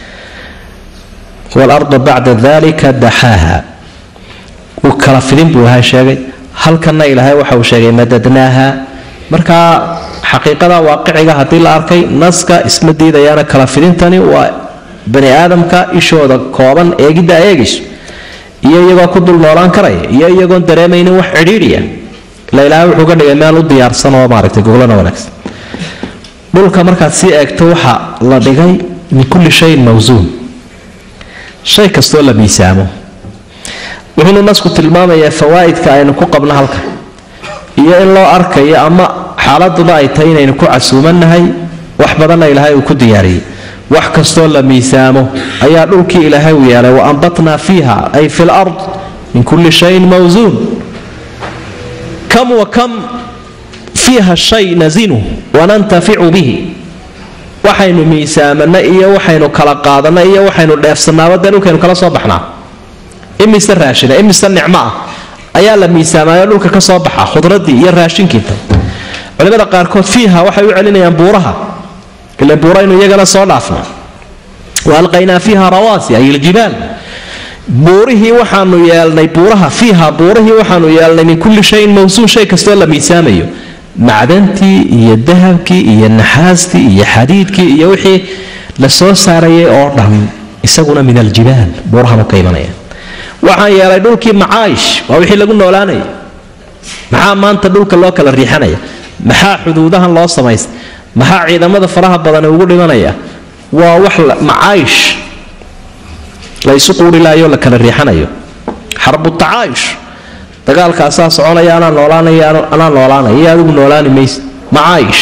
waalarda bacda dalika daxaaha uu kala fidin buu ilahay sheegay halkanna ilaahay waxa uu sheegay madadnaaha markaa xaqiiqada waaqiciga haddii la arkay naska isma diidayaana kala fidintani waa bani aadamka ishooda kooban eegidda eegayso iyo iyagoo ku dul noolaan karaya iyo iyagoon dareemaynin wax cidhiidhiya ila ilaahay wuxuu ka dhigay meel u diyaarsan oo maaragtay goglana wanaagsan dhulka markaad sii eegto waxa la dhigay min kulli shayin mawsuun shay kastoo la miisaamo wuxuunu nasku tilmaamayaa fawaa'idka aynu ku qabno halka iyo in loo arkayo ama xaaladuba ay tahay inaynu ku casuumannahay wax badanna ilaahay uu ku diyaariyey wax kastoo la miisaamo ayaa dhulkii ilaahay u yeelay wa ambatnaa fiiha ay fi lard min kulli shayin mawsuun kam wa kam fiiha shay nasinu wanantaficu bihi waxaynu miisaamanna iyo waxaynu kala qaadanna iyo waxaynu dheefsannaaba dee dhulkaynu kala soo baxnaa imise raashina imise nicmo ah ayaa la miisaamayo dhulka ka soo baxa khudradii iyo raashinkiita culimada qaarkood fiiha waxay u celinayaan buuraha ila buuraynu iyagana soo dhaafna wa alqaynaa fiiha rawaasi ay iljibaal buurihii waxaanu yeelnay buuraha fiiha buurihii waxaanu yeelnay min kulli shayin mawsuun shay kastoo la miisaamayo macdantii iyo dahabkii iyo naxaastii iyo xadiidkii iyo wixii la soo saarayay oo dhan isaguna min aljibaal buurahanu ka imanaya waxaan yeelay dhulkii macaayish waa wixii lagu noolaanaya maxaa maanta dhulka loo kala riixanaya maxaa xuduudahan loo samaystay maxaa ciidamada faraha badan ugu dhimanaya waa wax macaayish la isu quurilaayo la kala riixanayo xarbu tacaayush dagaalkaasaa soconaya anaa noolaanaya anaa noolaanaya iyo adigu noolaani maysa macaayish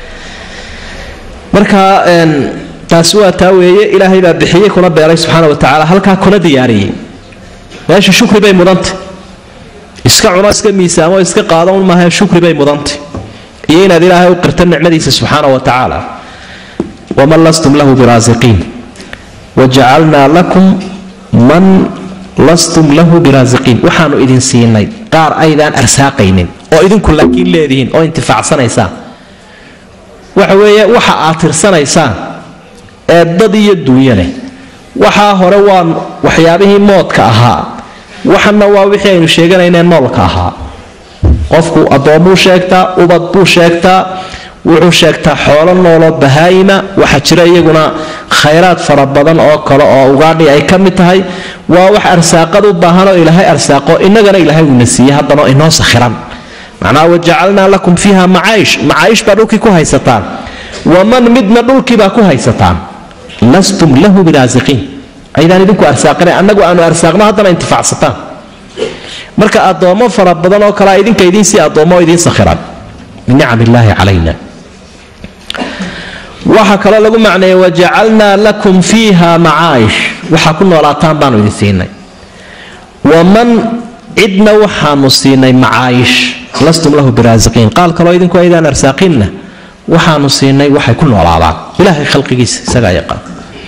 marka taasi waa taa weeye ilaahay baa bixiyey kuna beeray subxaana wa tacaala halkaa kuna diyaariyey meesha shukri bay mudantay iska cuno iska miisaamo iska qaado un maaha shukri bay mudantay iyo inaad ilaahay u qirto nicmadiisa subxaana wa tacaala waman lastum lahu biraasiqiin wajacalnaa lakum man lastum lahu biraasiqiin waxaanu idin siinay qaar aydaan arsaaqaynin oo idinku laakiin leedihiin oo intifaacsanaysaan waxa weeye waxa aad tirsanaysaan ee dad iyo duunyo leh waxaa hore waa waxyaabihii moodka ahaa waxana waa wixii aynu sheeganaynee noolka ahaa qofku addoommuu sheegtaa ubad buu sheegtaa wuxuu sheegtaa xoolo nooloo bahaayima waxaa jira iyaguna khayraad fara badan oo kale oo ugaadhi ay ka mid tahay waa wax arsaaqad u baahanoo ilaahay arsaaqo innagana ilaahay uuna siiyey haddana inoo sakhiran macnaha wajacalnaa lakum fiiha macaayish macaayish baa dhulkii ku haysataan waman midna dhulkiibaa ku haysataan lastum lahu biraasiqiin aydaan idinku arsaaqina annagu aanu arsaaqno haddana intifaacsataan marka addoommo fara badan oo kalea idinka idiinsii addoommo idiin sakhiran min nicam illaahi calayna waxaa kaloo lagu macneeyey wajacalnaa lakum fiiha macaayish waxaa ku noolaataan baanu idin siinay waman cidna waxaanu siinay macaayish lastum lahu biraasiqiin qaal kaloo idinku aydaan arsaaqinna waxaanu siinay waxay ku noolaadaan ilaahay khalqigiisa isagaa yaqaan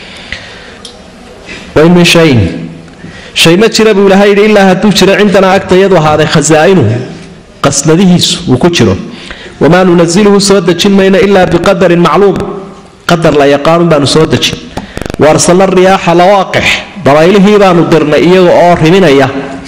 wain min shayin shay ma jira buu ilaahay yidhi ilaa hadduu jiro cindanaa agta iyadu ahaaday khasaa'inuhu qasnadihiisu uu ku jiro wamaa nunaziluhu soo dejin mayno ilaa biqadarin macluum qadar la yaqaanun baanu soo dejin waarsalna riyaaxa lawaaqix dabaylihii baanu dirnay iyaga oo riminaya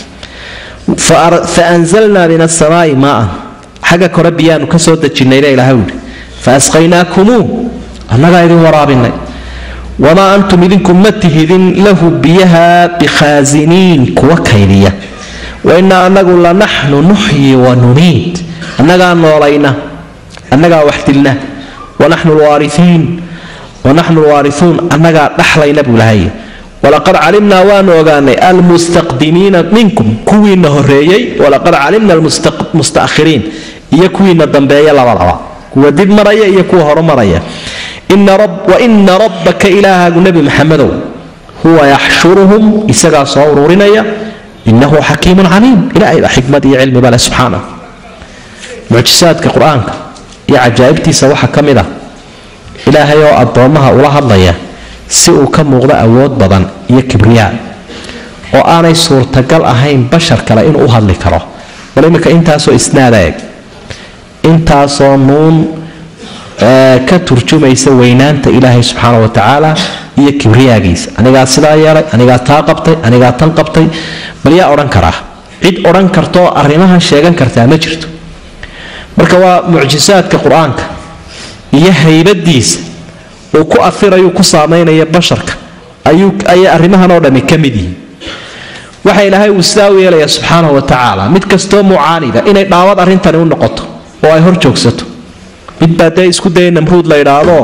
fa anzalnaa min asamaa'i maaan xagga kore biyaanu ka soo dejinnayna ilaahay yidhi fa asqaynaakumuu annagaa idin waraabinay wamaa antum idinku ma tihidin lahu biyaha bikhaasiniin kuwa kaydiya wainaa anagu lanaxnu nuxyi wa numiid annagaa noolayna annagaa wax dilna wanaxnu lwaariiin wanaxnu lwaariuun annagaa dhaxlayna buu lahay walaqad calimnaa waanu ogaanay almustaqdimiina minkum kuwiina horeeyey walaqad calimna almustahiriin iyo kuwiina dambeeya labadaba kuwa dib maraya iyo kuwa horumaraya waina rabbaka ilaahaagu nebi maxamedow huwa yaxshuruhum isagaa soo ururinaya inahu xakiimun caliim ilaahay baa xikmad iyo cilmiba leh subxaana mucjisaadka qur-aanka iyo cajaa'ibtiisa waxaa ka mid ah ilaahay oo addoommaha ula hadlaya si uu ka muuqdo awood badan iyo kibriyaa oo aanay suurtagal ahayn bashar kale inuu u hadli karo bal iminka intaasoo isnaada eg intaasoo nuun ka turjumaysa weynaanta ilaahay subxaana wa tacaala iyo kibriyaagiisa anigaa sidaa yeelay anigaa taa qabtay anigaa tan qabtay bal yaa odhan karaa cid odhan kartaoo arrimahan sheegan kartaa ma jirto marka waa mucjisaadka qur-aanka iyo haybadiisa uu ku afirayu ku saamaynaya basharka ayay arrimahan oo dhami ka mid yihiin waxa ilaahay uu sidaa u yeelaya subxaana wa tacaala mid kastoo mucaanida inay dhaawad arrintani u noqoto oo ay hor joogsato midbaa dee isku daya namruud la idhaahdo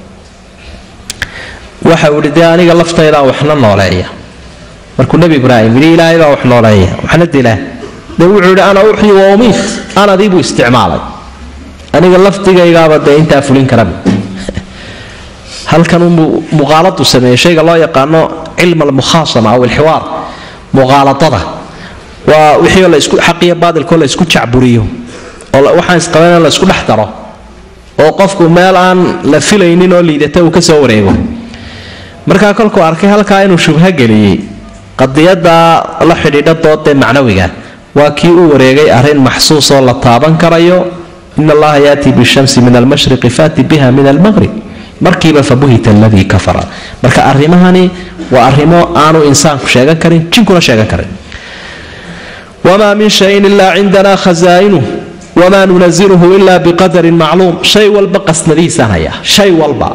waxa uu ihi dee aniga laftaydaa waxna nooleeya markuu nebi ibraahim yidhi ilaahay baa wax nooleeya waxna dilaa dee wuxuu yidhi ana uxyi wa umiit anadii buu isticmaalay aniga lafdigaygaaba dee intaa fulin karaba halkan uu muqaaladu sameeyey shayga loo yaqaano cilm almukhaasama aw alxiwaar muqaaladada waa wixii la isku xaqiyo baadilkoo la isku jacburiyo oo waxaan isqaban la isku dhex daro oo qofku meel aan la filaynin oo liidata uu ka soo wareego markaa kolkuu arkay halkaa inuu shubho geliyey qadiyadaa la xidhiidha doodee macnawiga waa kii u wareegay arrin maxsuusoo la taaban karayo in allaha yaati bishamsi min almashriqi faati biha min almaqrib markiiba fabuhita aladii kafara marka arrimahani waa arrimo aanu insaanku sheegan karin jinkuna sheegan karin wamaa min shayin ilaa cindana khazaa'inuh wamaa nunaziluhu ila biqadarin macluum shay walba qasnadiisaan hayaa shay walba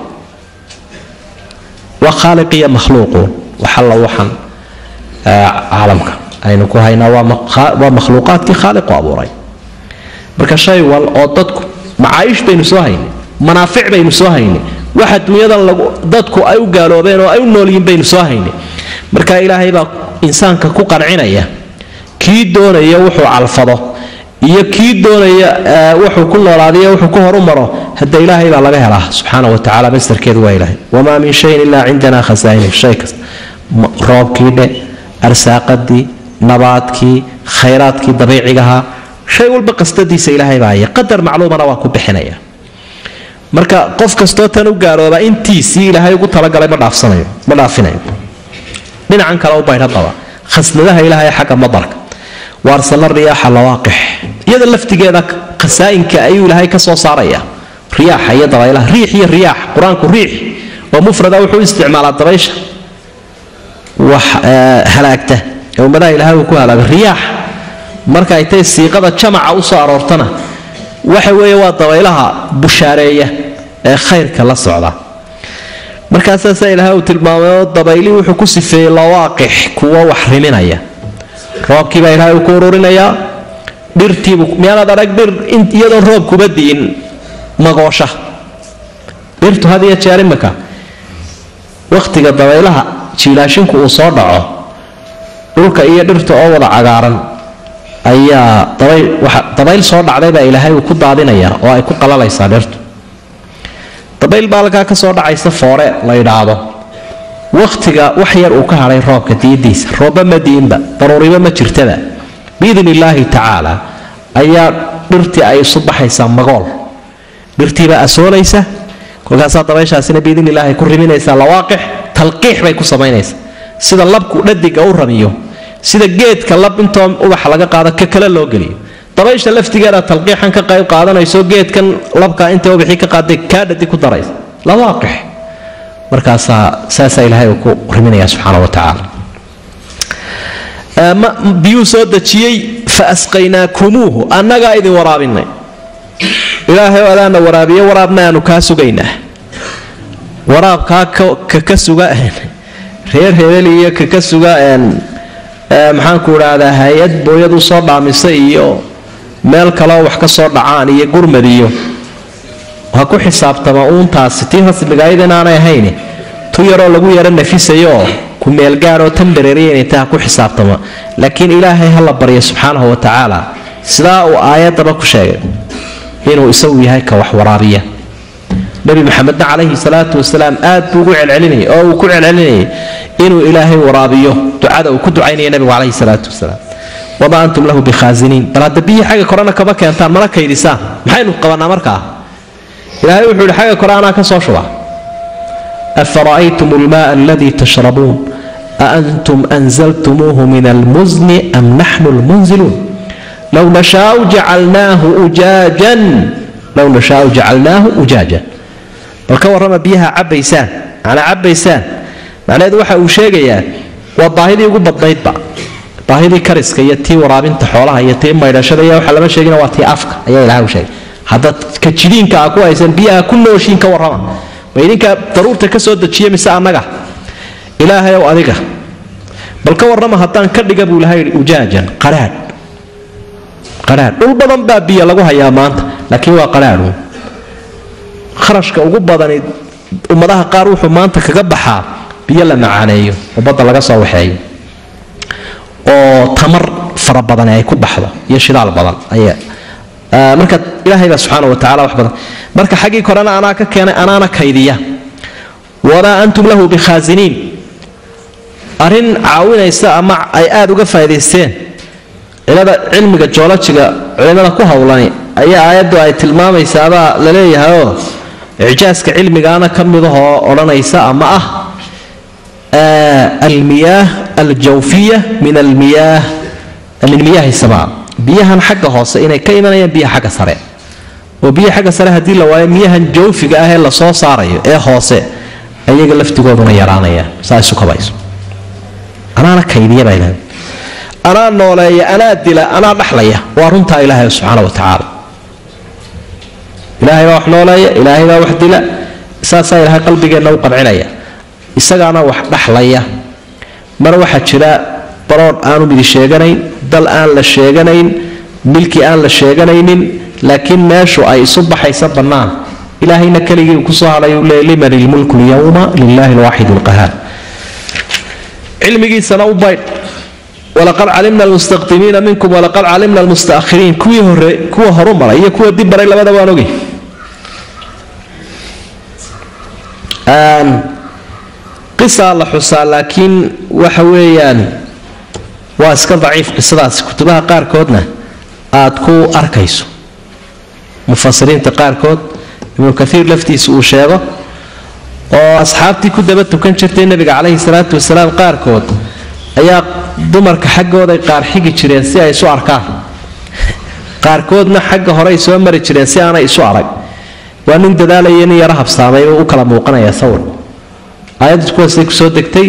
waa khaaliq iyo makhluuquun waxalla waxan caalamka aynu ku haynaa waa makhluuqaadkii khaaliqu abuuray marka shay wal oo dadku macaayish baynu soo haynay manaafic baynu soo haynay waxa dunyadan dadku ay u gaaloobeen oo ay u noolyihiin baynu soo haynay marka ilaahay baa insaanka ku qancinaya kii doonaya wuxuu calfado iyo kii doonaya wuxuu ku noolaadiyo wuxuu ku horumaro hadda ilaahay baa laga helaa subxaana wa tacala mastarkeedu waa ilaahay wamaa min shayin ilaa cindana khasaainu shay kasta roobkii dhe arsaaqadii nabaadkii khayraadkii dabiicigahaa shay walba qastadiisa ilaahay baa haya qadar macluumana waa ku bixinaya marka qof kastoo tan u gaalooba intiisii ilaahay ugu talagalay ma dhaafsanayo ma dhaafinayo dhinacan kale u baydhadaba khasnadaha ilaahay xagga madarka waarsala riyaaxa lawaaqix iyada laftigeeda khasaa'inka ayuu ilaahay ka soo saaraya riyaaxa iyo dabaylaha riix iyo riyaax qur-aanku riix oo mufrada wuxuu u isticmaalaa dabaysha wax halaagta ee ummadaha ilaahay uu ku halaaga riyaax marka ay tay siiqada jamaca u soo aroortana waxa weeye waa dabaylaha bushaareeya ee khayrka la socda markaasaasaa ilaahay uu tilmaamay oo dabaylii wuxuu ku sifeeyey lawaaqix kuwa wax riminaya roobkii baa ilaahay uu ku ururinayaa dhirtiibu miyaanaad arag dhir iyadoon roob kuba di'in magoosha dhirtu had iyo jeer imika wakhtiga dabaylaha jiilaashinku uu soo dhaco dhulka iyo dhirta oo wada cagaaran ayaa dabayl soo dhacday baa ilaahay uu ku daadinayaa oo ay ku qalalaysaa dhirtu dabayl baa halkaa ka soo dhacaysa foore la yidhaahdo wakhtiga wax yar uu ka hadhay roobka diidiisa roobba ma diinba daruuriba ma jirtada biidn illaahi tacaala ayaa dhirtii ay isu baxaysaa magool dhirtiibaa asoolaysa kolkaasaa dabayshaasina biidn illaahi ku riminaysaa lawaaqix talqiix bay ku samaynaysaa sida labku dhadiga u ramiyo sida geedka lab intoo ubax laga qaado ka kale loo geliyo dabaysha laftigeeda talqiixan ka qayb qaadanayso geedkan labka inta ubaxii ka qaaday kaa dhadi ku daraysa lawaaqix markaasaa saasaa ilaahay uu ku riminaya subxaana wa tacaala biyuu soo dejiyey fa asqaynaakumuuhu annagaa idin waraabinay ilaahay adaana waraabiye waraabna aanu kaa sugaynaa waraabkaa kaka suga reer hebel iyo kaka suga maxaanku idhaahdaa hay-ad booyad u soo dhaamisa iyo meel kaleo wax ka soo dhacaan iyo gurmad iyo ha ku xisaabtama uuntaasi tii rasmigayd inaanay ahayn tu yaroo lagu yaro nafisayooo ku meelgaadoo tambareeriyanita ha ku xisaabtama laakiin ilaahay ha la barya subxaanahu wa tacaala sidaa uu aayaddaba ku sheegay inuu isagu yahay ka wax waraabiya nebi maxamedna calayhi salaatu wasalaam aad buu ugu celcelinayay oo uu ku celcelinayay inuu ilaahay waraabiyo ducada uu ku ducaynaya nebigu calayhi salaatu wasalaam wamaa antum lahu bikhaasiniin bal hadda biyii xagga korena kama keentaan mana kaydisaan maxaynu qabanaa markaa ilaahay wuxuu yihi xagga kore anaa ka soo shuba afara'aytum almaaa aladii tashrabuun aantum anzaltumuuhu min almusni am naxnu lmunziluun low nashaau jacalnaahu ujaajan low nashaau jacalnaahu ujaajan bal ka warrama biyaha cabbaysaan macnaa cabbaysaan macnaheedu waxa uu sheegayaa waa baahidii ugu badnaydba baahidii kariska iyo tii waraabinta xoolaha iyo tii maydhashada iyo waxa lama sheegina waa tii afka ayaa ilahay u sheegay haddaad ka jidiinka aa ku haysan biyaha ku nooshiin ka warrama ma idinkaa daruurta ka soo dejiya mise annaga ilaahay ow adiga bal ka warrama haddaan ka dhiga buu ilahay yidhi ujaajan qaraadh qaraadh dhul badan baa biyo lagu hayaa maanta laakiin waa qaraadhu kharashka ugu badani ummadaha qaar wuxuu maanta kaga baxaa biyo la macaaneeyo oo badda laga soo waxeeyo oo tamar fara badani ay ku baxdo iyo shidaal badan marka ilaahay baa subxaana wa tacala wax badan marka xaggii korena anaa ka keenay anaana kaydiya wamaa antum lahu bikhaasiniin arrin caawinaysa ama ay aada uga faa'idaysteen cilada cilmiga joolojiga culimada ku howlani ayaa aayaddu ay tilmaamaysaabaa la leeyahayoo icjaaska cilmigaana ka midahoo odhanaysa ama ah almiyaah aljawfiya min almiyaah min miyaahi samaa biyahan xagga hoose inay ka imanayaan biyaha xagga sare oo biyaha xagga sare haddii la waayo miyahan jawfiga ah ee lasoo saarayo ee hoose ayaga laftigooduna yaraanayaan saa isu kabayso anaana kaydiya baa ilahay anaa nooleeya anaa dila anaa dhaxlaya waa runtaa ilaahay subxaana wa tacaala ilaahay baa wax nooleeya ilaahay baa wax dila saasaa ilaahay qalbigeenna u qancinaya isagaana wax dhaxlaya mar waxaa jira baroodh aanu midi sheeganayn dal aan la sheeganayn milki aan la sheeganaynin laakiin meeshu ay isu baxaysa bannaan ilaahayna keligii uu kusoo hadhay uu leey liman ilmulku lyawma lilahi lwaaxid lqahaar cilmigiisana u baydh walaqad calimna almustaqdimiina minkum walaqad calimna almustaahiriin kuwii hore kuwa horu maray iyo kuwa dib baray labada waan ogay qisaa la xusaa laakiin waxa weeyaan waa iska daciif qisadaasi kutubaha qaarkoodna aad ku arkayso mufasiriinta qaarkood ibnu kaiir laftiisa uu sheego oo asxaabtii ku daba tukan jirtay nebiga caleyhi salaatu wasalaam qaarkood ayaa dumarka xaggooday qaar xigi jireen si ay isu arkaan qaarkoodna xagga horey soo mari jireen si aanay isu arag waa nin dadaalaya nin yaro habsaamay u kala muuqanaya sawir aayaddu kuwaasay kusoo degtay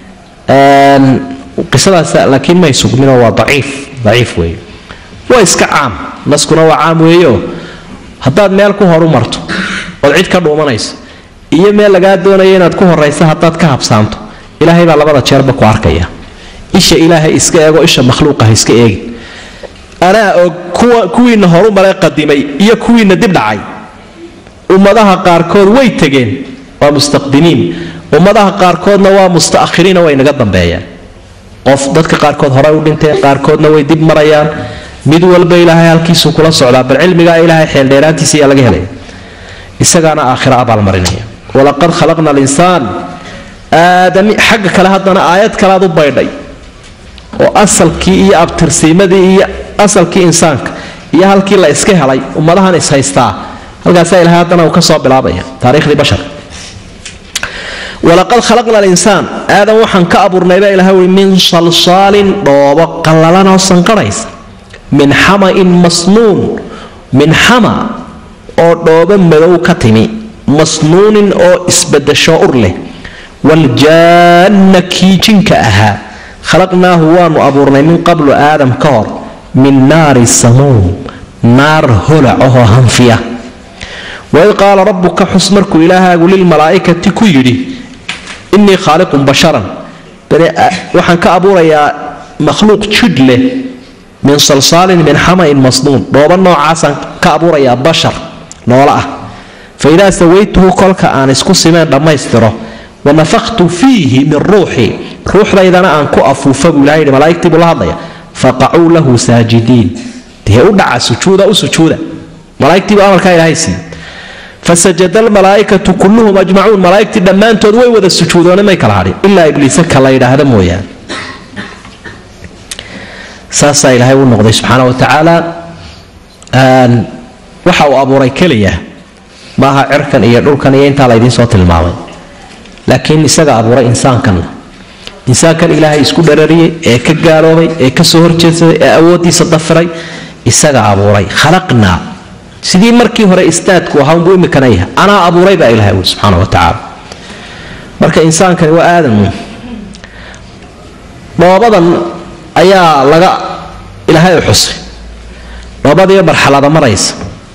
qisadaas laakiin may sugminoo waa daciif daciif weeye waa iska caam naskuna waa caam weeyo haddaad meel ku horu marto ood cid ka dhuumanayso iyo meel lagaa doonayo inaad ku horaysa haddaad ka habsaamto ilaahay baa labada jeerba ku arkaya isha ilaahay iska eego isha makhluuqah iska eegin anaa og kuwiinna horu maray qadimay iyo kuwiinna dib dhacay ummadaha qaarkood way tegeen waa mustaqdimiin ummadaha qaarkoodna waa mustaakhiriina way naga dambeeyaan qof dadka qaarkood horey u dhinteen qaarkoodna way dib marayaan mid walba ilaahay halkiisuu kula socdaa bal cilmigaa ilaahay xeeldheeraantiisa ayaa laga helaya isagaana aakhira abaalmarinaya walaqad khalaqna alinsaan aadami xagga kale haddana aayad kalead u baydhay oo asalkii iyo abtirsiimadii iyo asalkii insaanka iyo halkii la iska helay ummadahan ishaystaa halkaasaa ilahay haddana uu ka soo bilaabaya taariikhdii basharka walaqad khalaqna alinsaan aadan waxaan ka abuurnaybaa ilaha ui min salsaalin dhoobo qallalanoo sanqarhaysa min xamain masnuun min xama oo dhoobo madow ka timi masnuunin oo isbadasho ur leh waljaanna kii jinka ahaa khalaqnaahu waanu abuurnay min qablu aadam ka hor min naari samuum naar holacahoo hanfiya waid qaala rabbuka xus markuu ilaahaagu lilmalaa'ikati ku yidhi innii khaaliqun basharan waxaan ka abuurayaa makhluuq jidh leh min salsaalin min xamain masnuun dhooba noocaasaan ka abuurayaa bashar noolo ah fa idaa sawaytuhu kolka aan isku simeen dhammaystiro wanafaktu fiihi min ruuxii ruuxdaydana aan ku afuufa buu ilaha yidhi malaa'igtii buu la hadlaya faqacuu lahu saajidiin dee u dhaca sujuuda u sujuuda malaaigtiibu amarkaa ilaahay siiyey fasajada almalaa'ikatu kulluhum ajmacuun malaa'igtii dhammaantood way wada sujuudoone may kala hadhin ilaa ibliise ka la yidhaahda mooyaane saasaa ilaahay u noqday subxaana wa tacaala waxa uu abuuray keliya maaha cirkan iyo dhulkan iyo intaa laydiin soo tilmaamay laakiin isaga abuuray insaankan insaankan ilaahay isku dharariyey ee ka gaaloobay ee kasoo horjeedsaday ee awooddiisa dafiray isaga abuuray khalaqnaa sidii markii hore istaadku ahaa unbuu imikana yahay anaa abuuray baa ilahay ui subxaana wa tacaala marka insaankani waa aadamu dhoobadan ayaa laga ilaahay u xusay dhoobadiiyo marxalada maraysa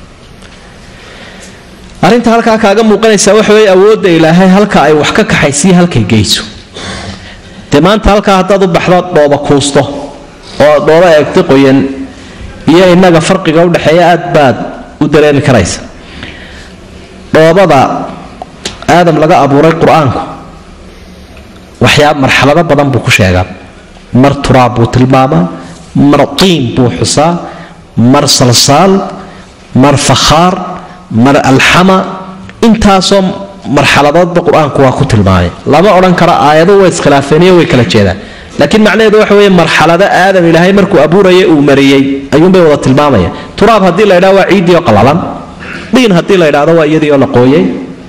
arrinta halkaa kaaga muuqanaysa waxa weeye awoodda ilaahay halka ay wax ka kaxaysiyo halkay geyso dee maanta halkaa haddaad u baxdo dhooba kuusto oo dhooba eegto qoyan iyo innaga farqiga udhexeeya aad baad u dareemi karaysa dhoobada aadam laga abuuray qur-aanku waxyaaba marxalado badan buu ku sheegaa mar turaab buu tilmaamaa mar tiin buu xusaa mar salsaal mar fakhaar mar alxama intaasoo marxaladoodba qur-aanku waa ku tilmaamay lama odhan karo aayadu way iskhilaafeeniyo way kala jeedaan laakiin macnaheedu waxa weeye marxalado aadam ilaahay markuu abuuraya uu mariyey ayuunbay wada tilmaamaya turaab haddii la ydhahdo waa ciiddii oo qalalan dhiin haddii la ydhahdo waa iyadii oo la qooyay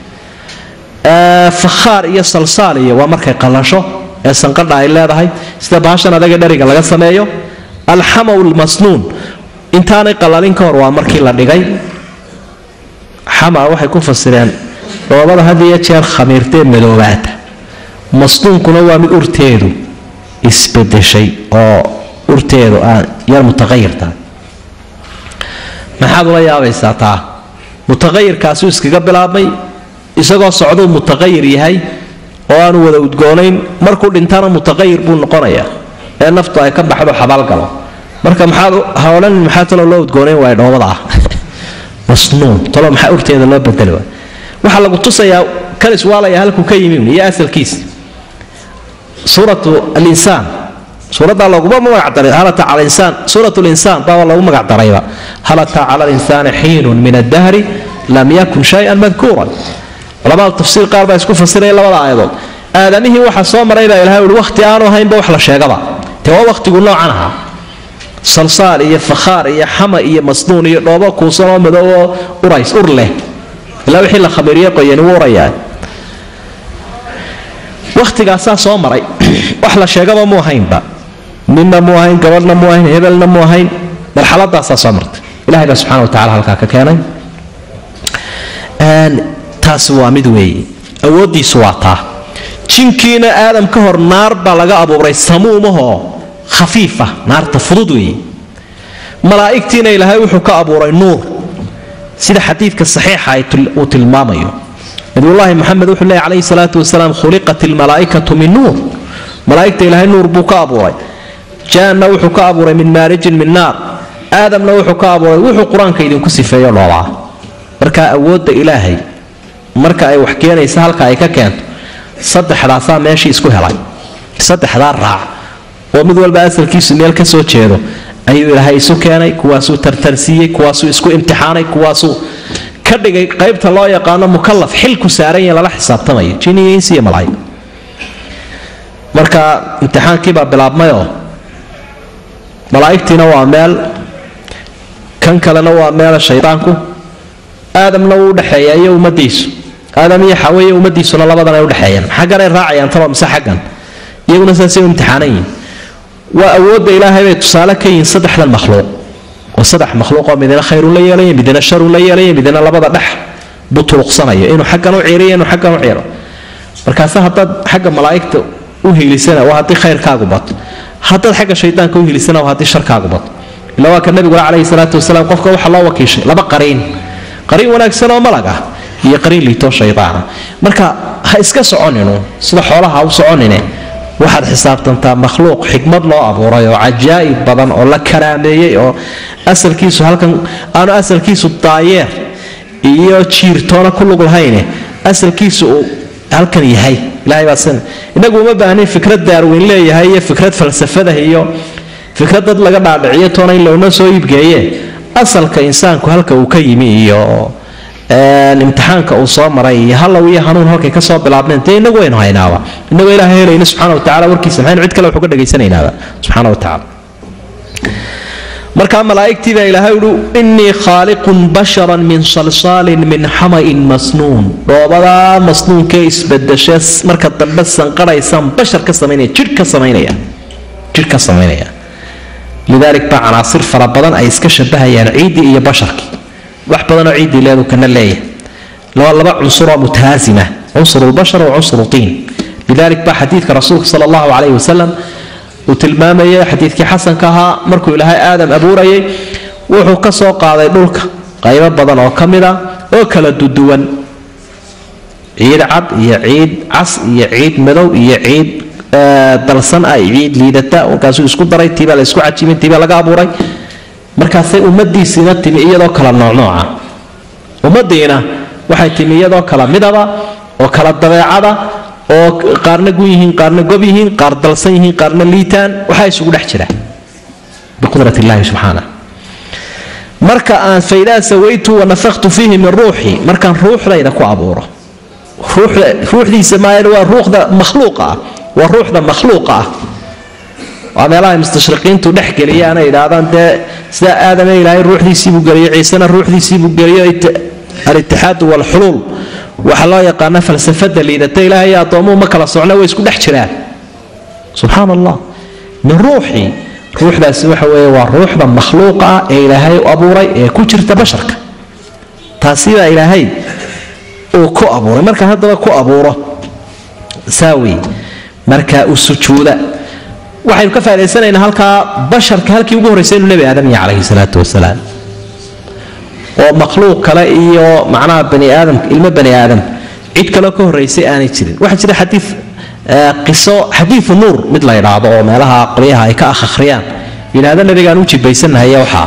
fakhaar iyo salsaal iyo waa markay qalasho ee sanqadha ay leedahay sida baashan adaga dheriga laga sameeyo alxamaw lmasnuun intaanay qalalin ka hor waa markii la dhigay xama waxay ku fasireen dhoobada had iyo jeer khamiirtee madoobaata masnuunkuna waa mid urteedu isbedeshay oo urteedu aan yar mutaqayirta maxaad ula yaabaysaa taa mutaqayirkaasuu iskaga bilaabmay isagoo socduu mutaqayir yahay oo aanu wada udgoonayn markuu dhintana mutaqayir buu noqonayaa ee naftu ay ka baxdo xabaalgalo marka maxaad ha odhanin maxaa talo loo udgoonayn waaya dhoobada ah masnuun talo maxaa urteeda loo bedeli waay waxaa lagu tusayaa kan iswaalaya halkuu ka yimi iyo asalkiisa suuratu alinsaan suuraddaa loguma magacdaray halata cala insaan suurat linsaan baa lagu magacdarayba halata cala linsaani xiinun min addahri lam yakun shay-an madkuuran culamada tafsiir qaar baa isku fasiraya labada aayadood aadamihii waxa soo maray baa ilahay uhi wakhti aanu ahaynba wax la sheegaba dee waa wakhtigu noocan ahaa salsaal iyo fakhaar iyo xama iyo masnuun iyo dhoobo kuusan oo madow oo urays ur leh ilaa wixii la khamiiriye qoyani wuu urayaa wakhtigaasaa soo maray wax la sheegaba mu ahaynba ninna mu ahayn gabadhna mu ahayn hebelna mu ahayn marxaladaasaa soo martay ilahay baa subxana wa tacala halkaa ka keenay taasi waa mid weeye awooddiisu waa taa jinkiina aadam ka hor naar baa laga abuuray samuumahoo khafiifa naarta fudud weeye malaa'igtiina ilaahay wuxuu ka abuuray nuur sida xadiidka saxiixa uu tilmaamayo nabiyullaahi moxamed wuxuu leeyay calayhi salaatu wasalaam khuliqat ilmalaa'ikatu min nuur malaa'igta ilaahay nuur buu ka abuuray jaanna wuxuu ka abuuray min maarijin min naar aadamna wuxuu ka abuuray wuxuu qur-aanka idinku sifeeyo dhoobaa marka awoodda ilaahay marka ay wax keenaysa halka ay ka keento saddexdaasaa meeshii isku helay saddexdaa raac oo mid walba asalkiisu meel ka soo jeedo ayuu ilaahay isu keenay kuwaasuu tartarsiiyey kuwaasuu isku imtixaanay kuwaasuu ka dhigay qaybta loo yaqaano mukalaf xilku saaran yahe lala xisaabtamayo jiniyo insi iyo malaa'ig marka imtixaankiibaa bilaabmayoo malaa'igtiina waa meel kan kalena waa meela shaydaanku aadamna wuu udhexeeya iyo ummadiisu aadam iyo xawe iyo ummadiisuna labadan ay udhexeeyaan xagganay raacayaan taba mise xaggan iyaguna saasay u imtixaanan yihin waa awoodda ilaahay bay tusaale ka yihiin saddexdan makhluuq oo saddex makhluuqoo midina khayrun la yeelaya midina sharun la yeelaya midina labada dhex butuluqsanayo inuu xaggan u ciiriyo inuu xaggan u ciiro markaase haddaad xagga malaa'igta u hiilisana waa haddii khayrkaagu bato haddaad xagga shaydaanka u hiilisana waa haddii sharkaagu bato ila waa ka nabiguna calayhi salaatu wasalaam qofka waxaa loo wakiishay laba qariin qariin wanaagsan oo malag ah iyo qariin liitoo shaydaana marka ha iska soconinu sida xoolaha ha u soconine waxaad xisaabtantaa makhluuq xikmad loo abuuray oo cajaa'ib badan oo la karaameeyey oo asalkiisu halkan aanu asalkiisu daayeer iyo jiirtoona ku lug lahayne asalkiisu uu halkan yahay ilahay baa sin inagu uma baahnin fikrad daarweyn leeyahay iyo fikrad falsafadah iyo fikrad dad laga dhaadhiciyo toona in loona soo iibgeeye asalka insaanku halka uu ka yimi iyo imtixaanka uu soo maray iyo hallow iyo hanuun halkay kasoo bilaabneen dee inagu waynu haynaaba inagoo ilaah helayna subxana watacala warkiisa maxaynu cid kale wax uga dhagaysanaynaaba subxana wa tacala markaa malaa'igtii baa ilaahay uhi innii khaaliqun basharan min salsaalin min xama'in masnuun dhoobadaa masnuunkee isbadashe marka dambe sanqadhaysaan bashar ka samaynaya jidh ka samaynaya jidh ka samaynaya lidaalik baa canaasir fara badan ay iska shabahayaan ciiddii iyo basharkii wax badanoo ciiddii leedu kana leeyahay laba laba cunsuroo mutahaasima cunsur lbashar wa cunsur tiin lidalik baa xadiidka rasuulka sala allahu calayhi wasalam uu tilmaamayay xadiidkii xasanka ahaa markuu ilaahay aadam abuurayay wuxuu ka soo qaaday dhulka qaybo badan oo ka mid a oo kala duduwan ciid cad iyo ciid cas iyo ciid madow iyo ciid dalsan ah ciid liidata markaasuu isku daray tiibaa la isku cajibin tiibaa laga abuuray markaasay ummadiisiina timi iyadoo kala noocnooca ummadiina waxay timi iyadoo kala midaba oo kala dabeecada oo qaarna gun yihiin qaarna gob yihiin qaar dalsan yihiin qaarna liitaan waxaa isugu dhex jira biqudrat illaahi subxaana marka aan faidaa sawaytu wanafaktu fiihi min ruuxii markaan ruuxdayda ku abuuro ruuxdiisa maayan waa ruuxda makhluuqa ah waa ruuxda makhluuqa ah waa meelaha mustashriqiintu dhex geliyaan ay idhaahdaan dee sida aadame ilaahay ruuxdiisiibuu geliyo ciisena ruuxdiisiibuu geliyo alitixaadu walxuluul waxaa loo yaqaana falsafada liidata ilaahay iyo addoomuhu ma kala socna way isku dhex jiraan subxaan allah min ruuxii ruuxdaasi waxa weeye waa ruuxda makhluuqa ah ee ilaahay u abuuray ee ku jirta basharka taasibaa ilaahay uu ku abuuray markaan haddaba ku abuuro saawi markaa u sujuuda waxaynu ka faaidaysanaynaa halkaa basharka halkii ugu horreysay inuu nebi aadam yahay calayhi salaatu wasalaam oo makhluuq kale iyo macnaha bani aadam ilmo bani aadam cid kaleo ka horraysay aanay jirin waxaa jira xadii qiso xadiiu nuur mid la ydhaahdo oo meelaha qolyaha ay ka akhriyaan yidhahda nabigaan u jibaysanahay waxaa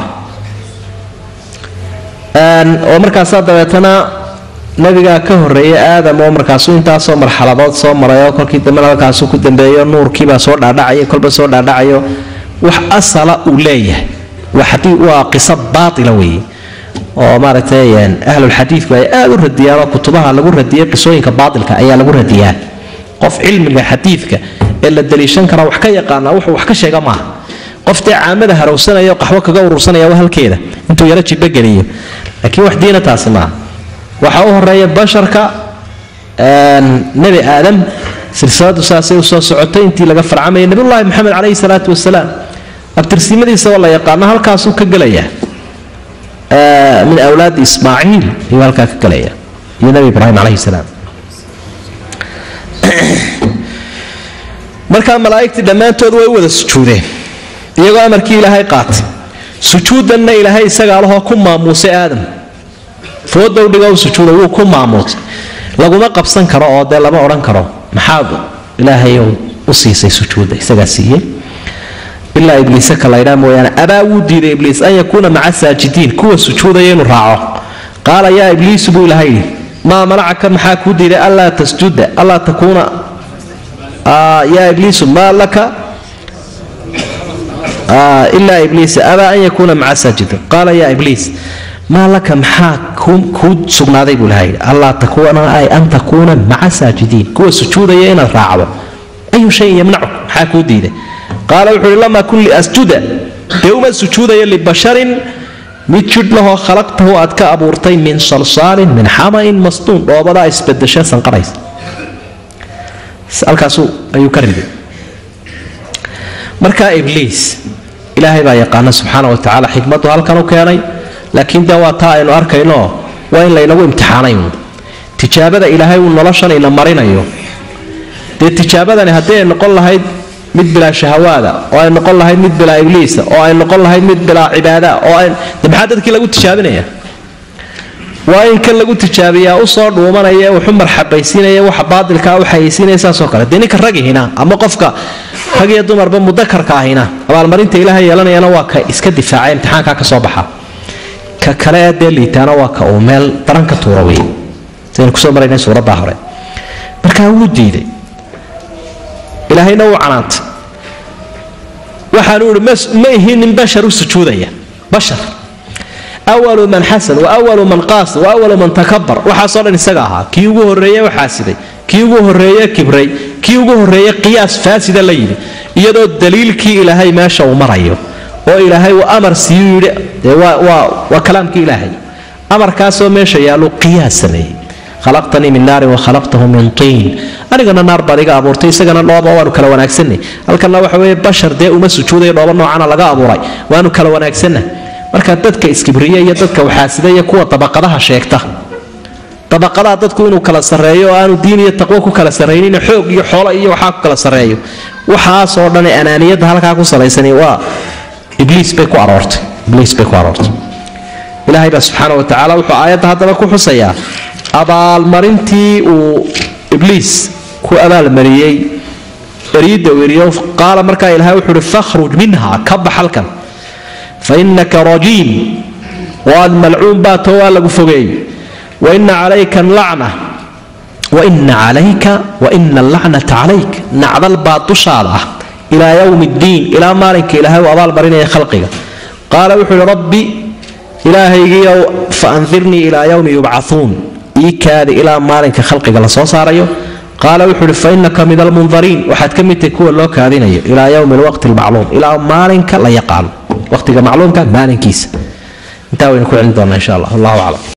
oo markaasaa dabeetana nabigaa ka horreeyay aadam oo markaasuu intaasoo marxaladood soo maray oo kolkii dambena halkaasuu ku dambeeyo nuurkiibaa soo dhaadhacaya kolba soo dhaadhacayo wax asala uu leeyahay waa qiso baaila weeye oo maaragtay ahlulxadiidku ay aad u radiyaan oo kutubaha lagu radiyay qisooyinka baailka ayaa lagu radiyaa qof cilmiga xadiidka ee la daliishan karaa wax ka yaqaana wuxuu wax ka sheega maaha qof dee caamada harowsanaya oo qaxwo kaga urursanaya waa halkeeda intuu yaro jibogeliyo laakiin wax diina taasi maaha waxaa u horeeya basharka nebi aadam silsiladu saasay usoo socotay intii laga farcamayay nabiyullaahi maxamed caleyhi salaatu wasalaam abtirsimadiisa waa la yaqaana halkaasuu ka gelayaa min awlaadi ismaaciil ayuu halkaa ka galaya iyo nabi ibraahim calayhi salaam markaa malaa'igtii dhammaantood way u wada sujuudeen iyagoo amarkii ilaahay qaatay sujuudanna ilaahay isagaa lahoo ku maamuusay aadam foodow dhigo u sujuuda wuu ku maamuusay laguma qabsan karo oo dee lama odhan karo maxaad ilaahay u siisay sujuudda isagaa siiyey ilaa ibliise ka laydhaa mooyaane abaa wuu diiday ibliis an yakuuna maca saajidiin kuwa sujuudaya inuu raaco qaala yaa ibliisu buu ilaha yidhi maa manacaka maxaa kuu diiday allaa tasjuda allaa takuuna yaa ibliisu maa laka ilaa ibliis abaa an yakuuna maca saajidiin qaala yaa ibliis maa laka maxaa kuu sugnaaday buu ilaha yidhi allaa takuuna ay an takuuna maca saajidiin kuwa sujuudaya inaad raacdo ayu shayin yamnacu maxaa kuu diiday qaala wuxuu uhi lamaa kun liasjuda dee uma sujuudaya libasharin mid jidh lahoo khalaqtahu aad ka abuurtay min salsaalin min xamain masduun dhoobadaa isbadasha sanqaraysa halkaasuu ayuu ka riday markaa ibliis ilaahay baa yaqaana subxaana wa tacaala xikmaddu halkan u keenay laakiin dee waa taa aynu arkayno waa in laynagu imtixaanay tijaabada ilaahay uu noloshan ina marinayo dee tijaabadani haddii ay noqon lahayd mid bilaa shahawaada oo ay noqon lahayd mid bilaa ibliisa oo ay noqon lahayd mid bilaa cibaada oo de maxaa dadkii lagu tijaabinaya waa in kan lagu tijaabiyaa usoo dhuumanaya wuxu marxabaysiinaya waxa baadilkaa u xayaysiinaya saasoo kale dee ninka ragihina ama qofka rag iyo dumarba mudakarka ahina abaalmarinta ilaah yeelanayana waa ka iska difaaca imtixaankaa ka soo baxa ka kale ee dee liitaana waa ka uu meel daran ka tuura wey saynu kusoo maraynay suuraddaa hore markaa wuu diiday ilaahayna wuu canaantay waxaanu ihi ma ihi nin bashar u sujuudaya bashar awalu man xasad wa awalu man qaas wa awalu man takabar waxaasoo dhan isaga ahaa kii ugu horreeye waxaasiday kii ugu horreeye kibray kii ugu horreeye qiyaas faasida la yidhi iyadoo daliilkii ilaahay meesha uu marayo oo ilaahay uu amar siiyuu yidhi dee waa kalaamkii ilaahay amarkaasoo meesha yaallu qiyaas sameeyey khalaqtanii min naarin wa khalaqtahu min tiin anigana naar baad iga abuurtay isagana dhooba waanu kala wanaagsanay halkanna waxa weeye bashar dee uma sujuudayo dhooba noocana laga abuuray waanu kala wanaagsanna marka dadka iskibriya iyo dadka waxaasida iyo kuwa dabaqadaha sheegta dabaqadaha dadku inuu kala sarreeyo oo aanu diin iyo taqwo ku kala sarraynin xoog iyo xoolo iyo waxaa ku kala sarreeyo waxaasoo dhan ee anaaniyadda halkaa ku salaysani waa ibliis bay ku aroortay ibliis bay ku aroortay ilaahay baa subxaana wa tacaala wuxuu aayadda haddaba ku xusayaa abaalmarintii uu ibliis ku abaalmariyey beriidda weriyo qaala markaa ilahay wuxuu uhi fakhruj minha ka bax halkan fa innaka rajiim waad malcuun baa too waa lagu fogeey waina calayka lacna waina calayka waina allacnata calayk nacdal baa dushaada ah ilaa yowmi ddiin ilaa maalinka ilaahay uu abaalmarinaya khalqiga qaala wuxuu uhi rabbi ilaahaygiiow fa andirnii ilaa yowmi yubcauun ii kaadi ilaa maalinka khalqiga la soo saarayo qaala wuxuu uhi fa innaka min almundariin waxaad ka mid tahay kuwa loo kaadinayo ilaa yowmi alwaqti almacluum ilaa maalinka la yaqaano waqtiga macluumka maalinkiisa intaa waynu ku celin doonaa insha allah wallahu aclam